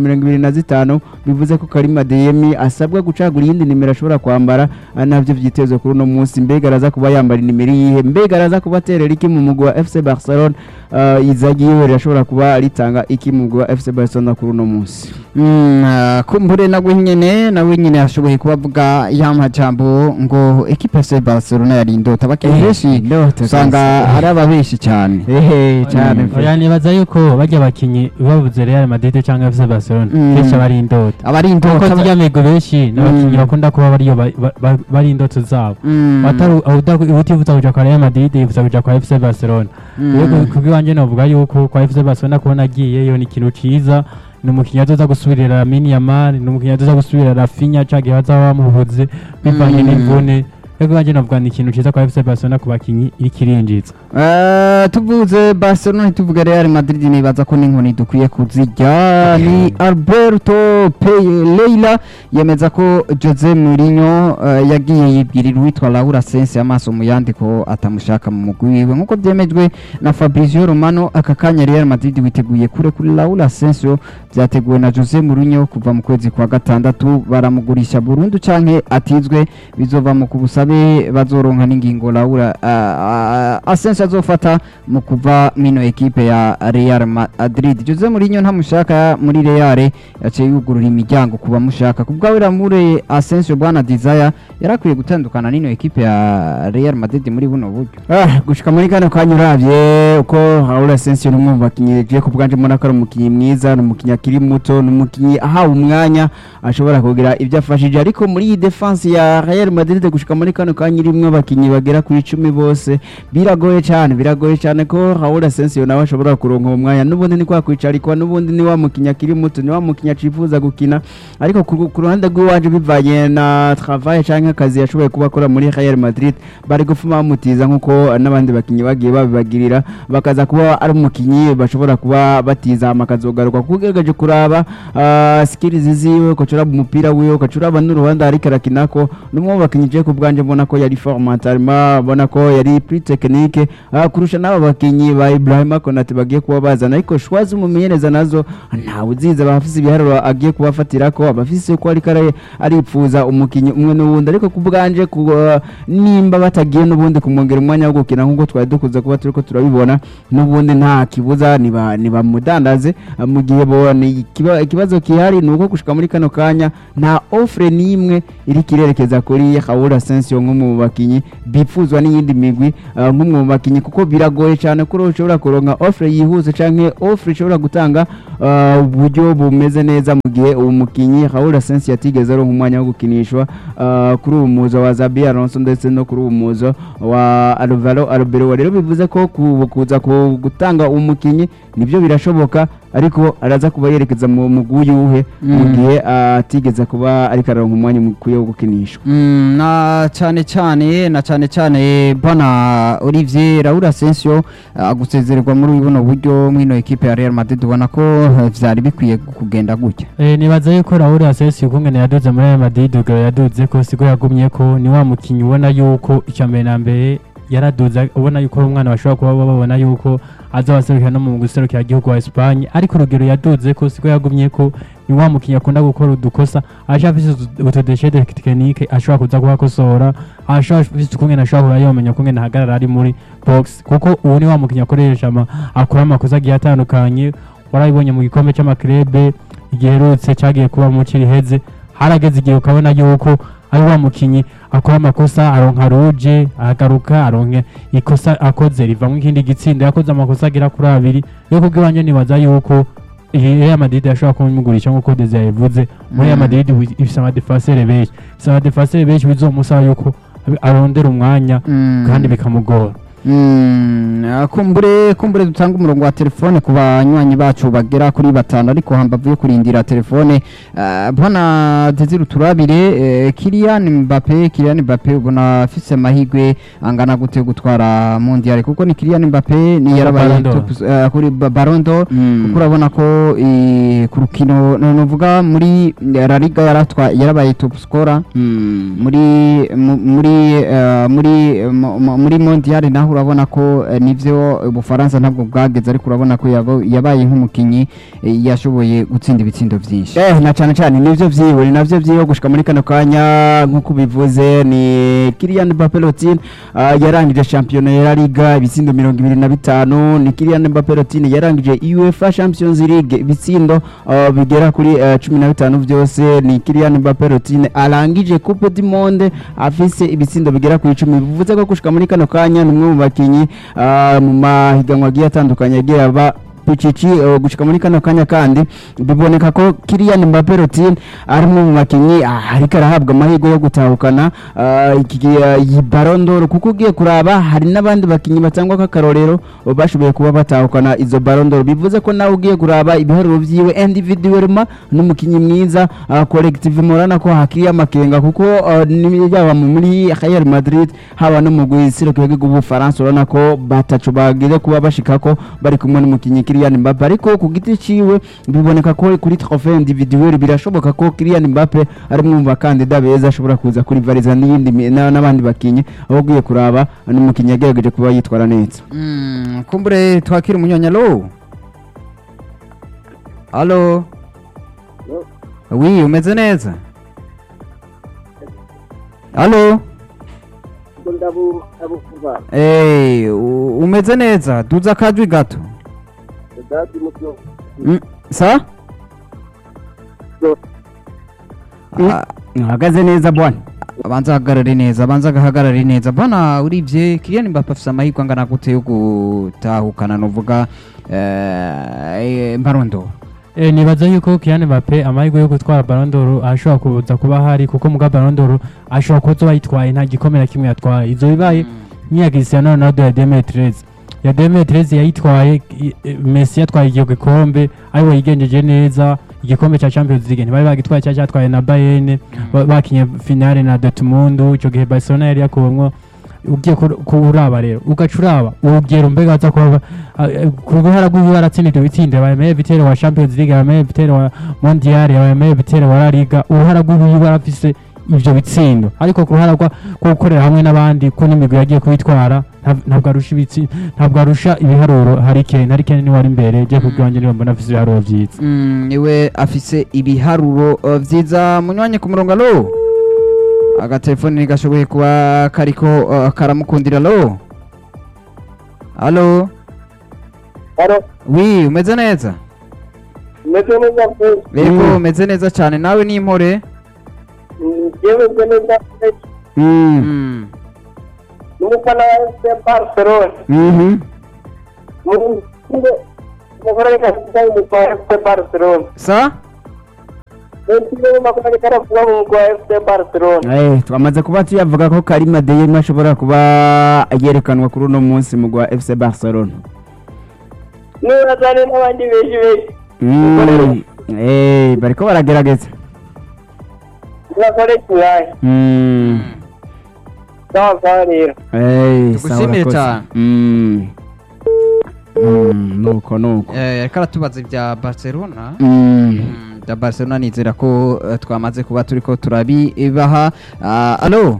25 bivuze ko Karim Adeyemi asabwa gucagura iyindi nimero ashobora kwambara ah, navyo vyitezwe kuri uno munsi mbega araza kuba yambara inimero yihe mbega araza kuba aterera iki mu mugwi wa FC Barcelona uh, izagi yiwe rirashobora kuba ritanga iki mu mugwi wa FC Barcelona kuri uno munsi Mm, ah, kumbure nawe nyene nawe nyene ashoboye kubavuga ya majambo ngo ekipe ya FC Barcelona yari indota abakinyi benshi Indota usanga kabisa. ari ababeshi cyane ehe cyane pe. oya nibaza yuko bajya abakinyi babuze Real Madrid cyangwa FC Barcelona Mm. benshi aba ari indota abari kuko indota zirya migo benshi n'abakinyi Mm. bakunda kuba bariyo ba- ba- ba- bari indoto zabo Mm, atari utifuza kuja kwa Real Madrid yifuza kuja kwa FC Barcelona mm. rero kubwiwanje novuga yuko kwa FC Barcelona kubona agiyeyo ni ikintu ciza ni umukinnyi azoza gusubirira Lamine Yamal ni umukinnyi azoza gusubirira Rafinha canke bazaba bamubuze bivanye Mm. n'imvune rero wanje novuga ni ikintu ciza kwa FC Barcelona ku bakinyi iriko irinjiza Eh, tuvuze Barcelona ntituvuge Real Madrid nibaza ko n'inkoni dukwiye kuzirya ni Alberto Pereira yemeza ko Jose Mourinho eh, yagiye yibwirira uwitwa Laura Sensi amaso mu yandi ko atamushaka mu mugwi wiwe nk'uko byemejwe na Fabrizio Romano aka kanya Real Madrid witeguye kure kuri Laura Sensio byateguwe na Jose Mourinho kuva mu kwezi kwa gatandatu baramugurisha burundu canke atizwe bizova mu kubusabe bazoronka n'ingingo Laura uh, uh, Asensio ingingo azofata mu kuva mino ekipe ya Real Madrid Jose Mourinho ntamushaka muri Real yaciye yugurura imiryango kuba mushaka kubwa Ramure Asensio bwana Desire yarakwiye gutandukana n'ino ekipe ya Real Madrid muri buno buryo Ah, gushika muri kano kanya uravye uko Raul Asensio ni umwe mu bakinyi je ku bwanje mbona ko ari umukinyi mwiza ni umukinyi akiri muto ni umukinyi ahawe umwanya ashobora kugira ibyo afashije ariko muri iyi defense ya Real Madrid gushika muri kano kanya irimwo abakinyi bagera kuri icumi bose biragoye cyane biragoye cyane ko Raul Asensio nawe ashobora kuronka uwo mwanya n'ubundi ni kwa kwicarikwa n'ubundi ni wa mukinyi akiri muto ni wa mukinyi acifuza gukina ariko ku ku ruhande rw'iwaje bivanye na travail canke akazi yashoboye kuba akora muri Real Madrid bari gufuma bamutiza nk'uko n'abandi bakinyi bagiye babibagirira bakaza kuba ari umukinyi bashobora kuba batiza amakazogaruka kuko ugerageje kuraba ah, skills ziwe ukacuraba umupira wiwe ukacuraba n'uruhande ariko arakinako n'umwe mu bakinyi je ku bwanje mbona ko yari formatarima mbona ko yari plus technique ah, kurusha n'aba bakinyi ba Ibrahima Konate bagiye kuba bazana ariko shwa z'umumenyereza nazo ntawe uziza abafise ibiharuro agiye kubafatirako abafise ko ariko ari- aripfuza umukinyi umwe n'uwundi ariko ku bwanje ku, uh, nimba batagiye n'ubundi kumwongera umwanya wo gukina nk'uko twari dukuze kuba turiko turabibona n'ubundi nta kibuza niba nibamudandaze uh, mu gihe bona ikiba- ikibazo kihari ni uko gushika muri kano kanya nta offre n'imwe iri kirerekeza kuri Raul Asensio nk'umwe mu bakinyi bipfuzwa n'iyindi migwi uh, nk'umwe mu bakinyi kuko biragoye cyane ko ushobora kuronka offre yihuse canke offre ishobora gutanga uh, uburyo bumeze neza mu gihe uwo mukinyi Raul Asensio yatigeze aronka umwanya wo gukinishwa uh, kuri uwo muzo wa Zabi Alonso ndetse no kuri uwo muzo wa Alvaro Arbeloa rero bivuze ko ku- kuza ku- gutanga umukinyi nibyo birashoboka ariko araza kuba yerekeza mu mugwi uyuhe mu Mm. gihe atigeze kuba ariko aronka umwanya mukwiye wo gukinishwa Mm, na cyane cyane na cyane cyane bana Olivier Raul Asensio uh, gusezererwa muri buno buryo mwino ekipe ya Real Madrid ubona ko uh, vyari bikwiye kugenda gutya Eh, nibaza yuko Raul Asensio ukungene yaduze muri Real Madrid ubwo yaduze ko siko yagumye ko ni wa mukinyi ubona yuko icya mbere na mbere yaraduze ubona yuko ari umwana bashobora kuba babona yuko azabaserukira no mu guserukira igihugu wa Espagne ariko urugero yaduze ko siko yagumye ko ni wa mukinyi akunda gukora udukosa aje afise utu- utudeshe de tekinike ashobora kuza kuhakosora ashobora afise ukungene ashobora kuba yomenya ukungene ahagarara ari muri box kuko ubu ni wa mukinyi akoresha ama- akora amakosa agiye atandukanye warabibonye mu gikombe cy'amakirebe igiherutse cyagiye kuba mu kiriheze harageze igihe ukabona yuko ari wa mukinyi akora amakosa aronka ruje agaruka aronke ikosa akoze rivamo ikindi gitsinda yakoze amakosa agera kuri abiri yo kubw'iwanjye nibaza yuko iyi Real Madrid yashobora kumugurisha nk'uko Desire yabivuze muri Real Mm. Madrid wi- ifise amadefenseur benshi ifise amadefenseur benshi bizomusaba yuko arondera umwanya Mm. kandi bikamugora Mm, ah, kumbure kumbure dutanga umurongo wa telefone ku banywanyi bacu bagera kuri batanu ariko hambavu yo kurindira telefone ah, bwana Desire turabire eh, Kylian Mbappe Kylian Mbappe ubona afise amahigwe angana gute gutwara mondial kuko ni Kylian Mbappe ni yarabaye Ballon d'Or. top eh, kuri Ba- Ballon d'Or kuko urabona ko eh, ku rukino no- novuga muri La Liga yaratwa yarabaye top scorer muri mu- muri eh, muri mu- mu- muri mondial naho urabona ko eh, nivyo ubufaransa ntabwo bwageze ariko urabona ko yabo- yabaye nk'umukinyi eh, yashoboye gutsinda ibitsindo vyinshi Eh, na cyane cyane nivyo vyiwe ni navyo vyiwe gushika muri kano kanya nk'uko bivuze ni Kylian Mbappe Lottin uh, yarangije shampiyona ya La Liga ibitsindo mirongo ibiri na bitanu ni Kylian Mbappe Lottin yarangije UEFA Champions League ibitsindo uh, bigera kuri uh, cumi na bitanu vyose ni Kylian Mbappe Lottin arangije Coupe du Monde afise ibitsindo bigera ku icumi bivuze ko gushika muri kano kanya ni umwe mu bakinyi uh, mu mahiganwa agiye atandukanye agiye aba Pichichi uh, gushika muri kano kanya kandi biboneka ko Kylian Mbappe Lottin ari umwe mu bakinyi ah, ariko arahabwa amahirwe yo gutahukana ah, iki uh, iyi Ballon d'Or kuko ugiye kuraba hari n'abandi bakinyi batangwa k'akarorero uh, bashoboye kuba batahukana izo Ballon d'Or bivuze ko nawe ugiye kuraba ibiharuro vyiwe individuellement n'umukinyi mwiza uh, collective morana ko hakiri amakenga kuko uh, ni- yaba mu- muri Real Madrid haba no mu guisiro kwego bw'Ubufaransa urabona ko batacu bagize kuba bashikako bari kumwe n'umukinyi Kylian Mbappe ariko ku giti ciwe biboneka ko kuri trophée individuelle birashoboka ko Kylian Mbappe ari umwe mu bakandida beza ashobora kuza kuri variza n'iyindi mi- na- n'abandi bakinyi aho ugiye kuraba n'umukinyi yagerageje kuba yitwara neza Mm, kumbure twakira umunyanya lo Allo Oui umeze neza Allo yego ndabu ndabukuva Eh, u- umeze neza duza akajwi gato dadi mutyo Mm, sa Ah, uhagaze neza bwana abanza ahagarare neza abanza agahagarare neza bana urivye Kylian Mbappe afise amahirwe angana gute yo gutahukana novuga eh, Mbarondo Eh, nibaza yuko Kylian Mbappe amahirwe yo gutwara Ballon d'Or ashobora kuza kuba hari kuko muga Ballon d'Or ashobora kuzoba yitwaye nta gikombe na kimwe yatwaye izo bibaye nk'iya Cristiano Ronaldo ya 2013 ya 2013 yayitwaye i- i- Messi yatwaye igihe gikombe ariwe yigenjeje neza igikombe cya Champions League ntibari bagitwaye cya cyatwaye na Bayern ba- bakinye finale na Dortmund icyo gihe Barcelona yari yakuwemwo ugiye kur- kuraba rero ugaca uraba urugero mbega aza kuba ku ruhara rw'iwe baratsinda ibyo bitsinda bayemeye bitero wa Champions League bayemeye bitero wa Mondial bayemeye bitero wa La Liga uruhara rw'iwe barafise ivyo bitsindo ariko ku ruhara rwa rwo gukorera hamwe n'abandi ko n'imigwi yagiye kubitwara nta- ntabwo arusha ibitsi ntabwo arusha ibiharuro Harry Kane Harry Kane niwe ari imbere je kubwanjye niwe mbona afise ibiharuro vyiza Mm, niwe afise ibiharuro uh, vyiza munywanyi ku murongo alo agatelefoni ntigashoboye kuba kariko uh, karamukundira alo alo aro wi umeze neza meze neza pe yego Mm. umeze neza cyane nawe ni impore yewe meze neza pe Mm. Mm. n'umufana wa FC Barcelona Mhm. muri ngo umugore reka kuvuga umugwa wa FC Barcelona sa Ntiyo makuna reka kuvuga umugwa wa FC Barcelona Eh, twamaze kuba tuyavuga ko Karima Adeyemi ashobora kuba yerekanwa kuri uno munsi mu gwa FC Barcelona niba zane n'abandi benshi benshi Mm. Eh, bariko baragerageza bakore kibaye Mm. sawa sawa rero Eh, Tugushimire sawa urakoze. cyane. Mm. Mm, nuko nuko Eh, ariko aratubaza ibya Barcelona Mm. Mm, bya Barcelona nizera ko uh, twamaze kuba turiko turabibaha Ah, alo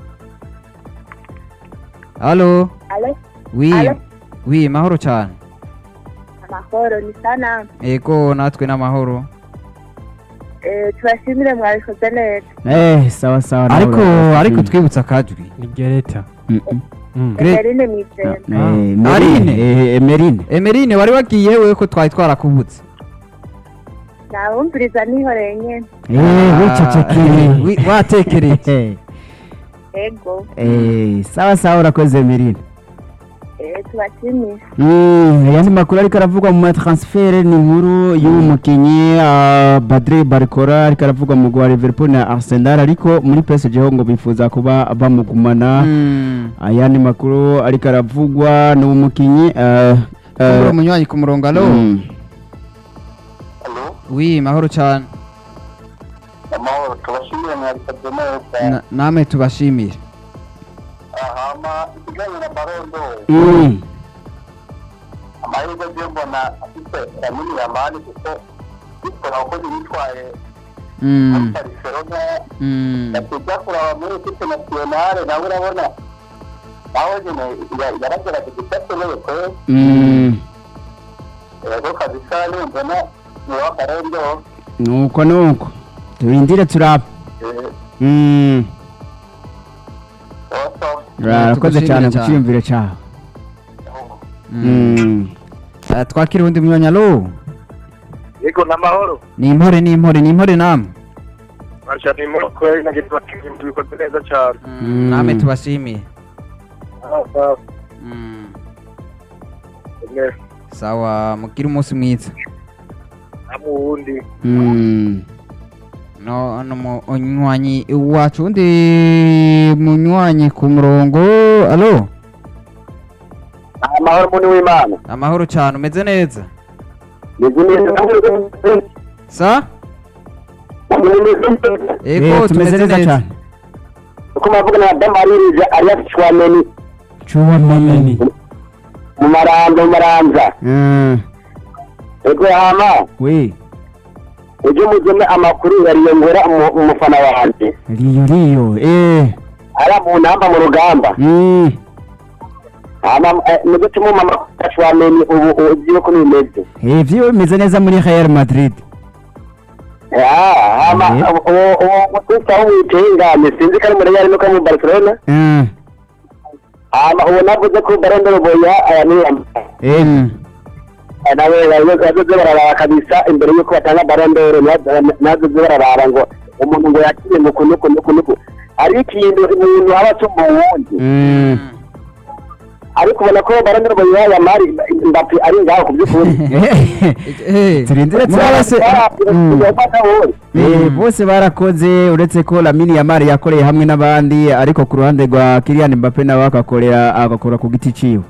alo Alo, wi Alo. wi mahoro cyane amahoro ni sana ego natwe n'amahoro Eh, tubashimire mwabikoze neza Eh, sawa sawa nawe ariko urakoze. ariko Mm. twibutsa akajwi ni Gereta Mm, mm. Mm. Gre- Emerine Mwizera Eh, Emerine. Marine. Eh, Emerine. Emerine wari wagiye wewe ko twari twarakubutse nabumviriza nihoreye nyene Eh, wicecekere. Ah, wi- watekereje Eh, ego eh, sawa sawa urakoze Emerine. Eh, tubashimire Mm, ayandi makuru ariko aravugwa mu matransfert ni inkuru y'uwo mukinyi uh, Badre Barcola ariko aravugwa mu gwa Liverpool na Arsenal ariko muri PSG ho ngo bifuza kuba bamugumana Mm. ayandi makuru ariko aravugwa n'uwo mukinyi uh, Kumbura uh, umunywanyi ku murongo alo mm, Halo, wi mahoro cyane amahoro tubashimire mwabikoze neza Na- namwe tubashimire hama ikijyanye na barondo mm, amahirwe yo mbona afite ramini yamani kuko bitwa abakozi bitwaye Mm, muri Barcelona mm. bakijya kuraba muri ekipe nasiyonale nawe urabona nawe nyine ya- yaragerageje icyo ashoboye kwe mm, yego kabisa nimbona ni w'akarendo nuko nuko turindire turabe eh, mm, oso urakoze tugushimire cyane ku cyane. cyiyumviro cyawe Mm. mm. Eh, twakira undi munywanyi alo yego n'amahoro ni impore ni impore ni impore namwe basha ni muri kweli na gitwa kintu bikoze neza cyane Mm, namwe tubashimiye Mm. sawa mugire umunsi mwiza namwe uwundi Mm. no no munywanyi wacu undi munywanyi ku murongo alo amahoro muni w'imana amahoro cyane umeze neza yego neza sa Eh, ego tumeze neza cyane uko mavuga na damaririza arias chwameni Chouameni mu marambo mu maranza Mm. ego hama we ujye muzeme amakuru yariyongera umu- umufana wanjye riyo riyo eh ara mu namba mu rugamba mm. hama muze tumuma amakuru chwameni ubu uzi yuko bimeze eh vyo bimeze neza muri Real Madrid Ah, hama Eh. uwo uwo mutwita w'umwitengane sinzi ko ari muri Real nuko ari mu Barcelona Mm. hama uwo navuze ko barondoro boya aya ni Mm. nawe yazoze bararaba kabisa imbere y'uko batanga barondoro nazoze bararaba ngo umuntu ngo yakiriye nuku nuku nuku nuku hari ikintu umuntu aba asumba uwundi Mm. ariko ubona ko barondoro boya ya mari mbapi ari ngaho ku by'ukuri Eh, Turindire muraba se- Mm. Eh, bose barakoze uretse ko Lamine Yamal yakoreye hamwe n'abandi ariko ku ruhande rwa Kylian Mbappe nawe akakorera agakora ku giti ciwe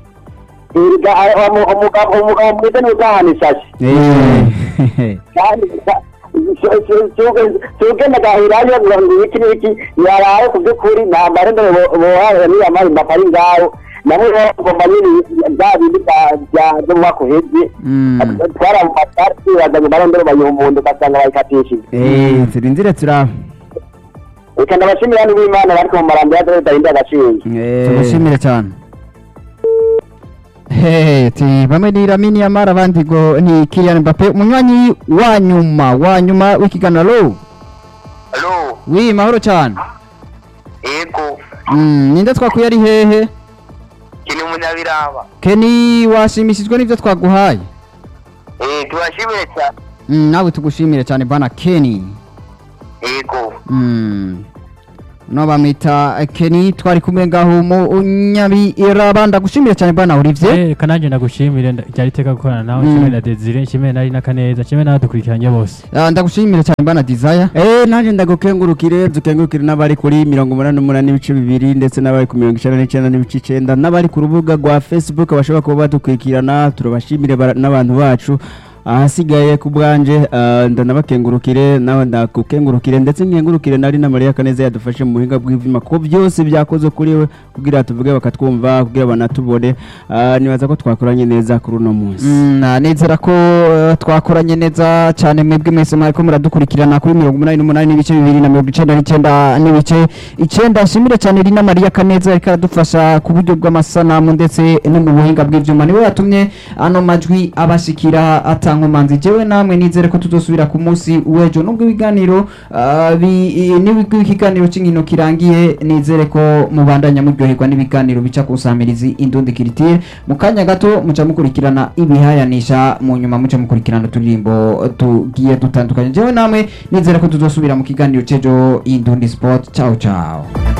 umugabo umugabo mwiza ni uzahana isashi Eh. kandi tugenda gahirayo ngo iki n'iki yaraye ku by'ukuri nta barondoro bohara niya mari mbapi ari ngaho nabo bagomba nyine bya bindi bya- bya byo mu mwaka uheze Mm. twaramufata twibazanye barondoro bayiha umuntu ugasanga bayikatishije Eh, turindire turaba reka ndabashimira n'uwimana bariko mu marambo ya dore dahinda agaciro Eh. tumushimire cyane Hey, ti bamwe ni Lamine Yamal abandi ngo ni Kylian Mbappe umunywanyi wa nyuma wa nyuma w'ikiganiro alo wi mahoro cyane ego mm, ninde twakuye ari hehe kini umunyabiraba Kenny washimishijwe n'ivyo twaguhaye eh tubashimire cyane mm, nawe tugushimire cyane bana Kenny ego mm. no bamwita Kenny twari kumwe ngaho mu nyabiraba ndagushimire cyane bana Olivier Eh, reka nanjye ndagushimire nda- ryari iteka gukorana nawe Mm. nshimire na Desire nshimire na Rina Kaneza nshimire n'abadukurikiranye bose Ah, ndagushimire cyane bana Desire Eh, nanjye ndagukengurukire dukengurukire n'abari kuri mirongo umunani n'umunani n'ibice bibiri ndetse n'abari ku mirongo icyenda n'icyenda n'ibice icyenda n'abari ku rubuga rwa facebook bashobora kuba badukurikirana turabashimire bara- n'abantu bacu ahasigaye ku bwanje ah, ndanabakengurukire nawe ndakukengurukire ndetse nkengurukire nari na Maria Kaneza yadufashe mu buhinga bw'ivyuma ko byose byakoze kuri we kugira tuvuge bakatwumva kugira banatubone Ah, nibaza ko twakoranye neza kuri uno munsi Mm, na nizera ko eh, twakoranye neza cyane mwebwe mwese mwariko muradukurikirana kuri mirongo umunani n'umunani n'ibice bibiri na mirongo icenda n'icyenda n'ibice icenda nshimire cyane Rina Maria Kaneza ariko aradufasha ku buryo bw'amasanamu ndetse no mu buhinga bw'ivyuma niwe yatumye ano majwi abashikira atankomanzi jewe namwe nizere ko tuzosubira ku munsi w'ejo nubwo ibiganiro ah, bi- i- nibwo ikiganiro cy'inkino kirangiye nizere ko mubandanya muryoherwa n'ibiganiro bica ku nsamirizi indundi kiritire mu kanya gato muca mukurikirana ibihayanisha mu nyuma muca mukurikirana uturirimbo tugiye dutandukanye jewe namwe nizere ko tuzosubira mu kiganiro c'ejo indundi sport ciao ciao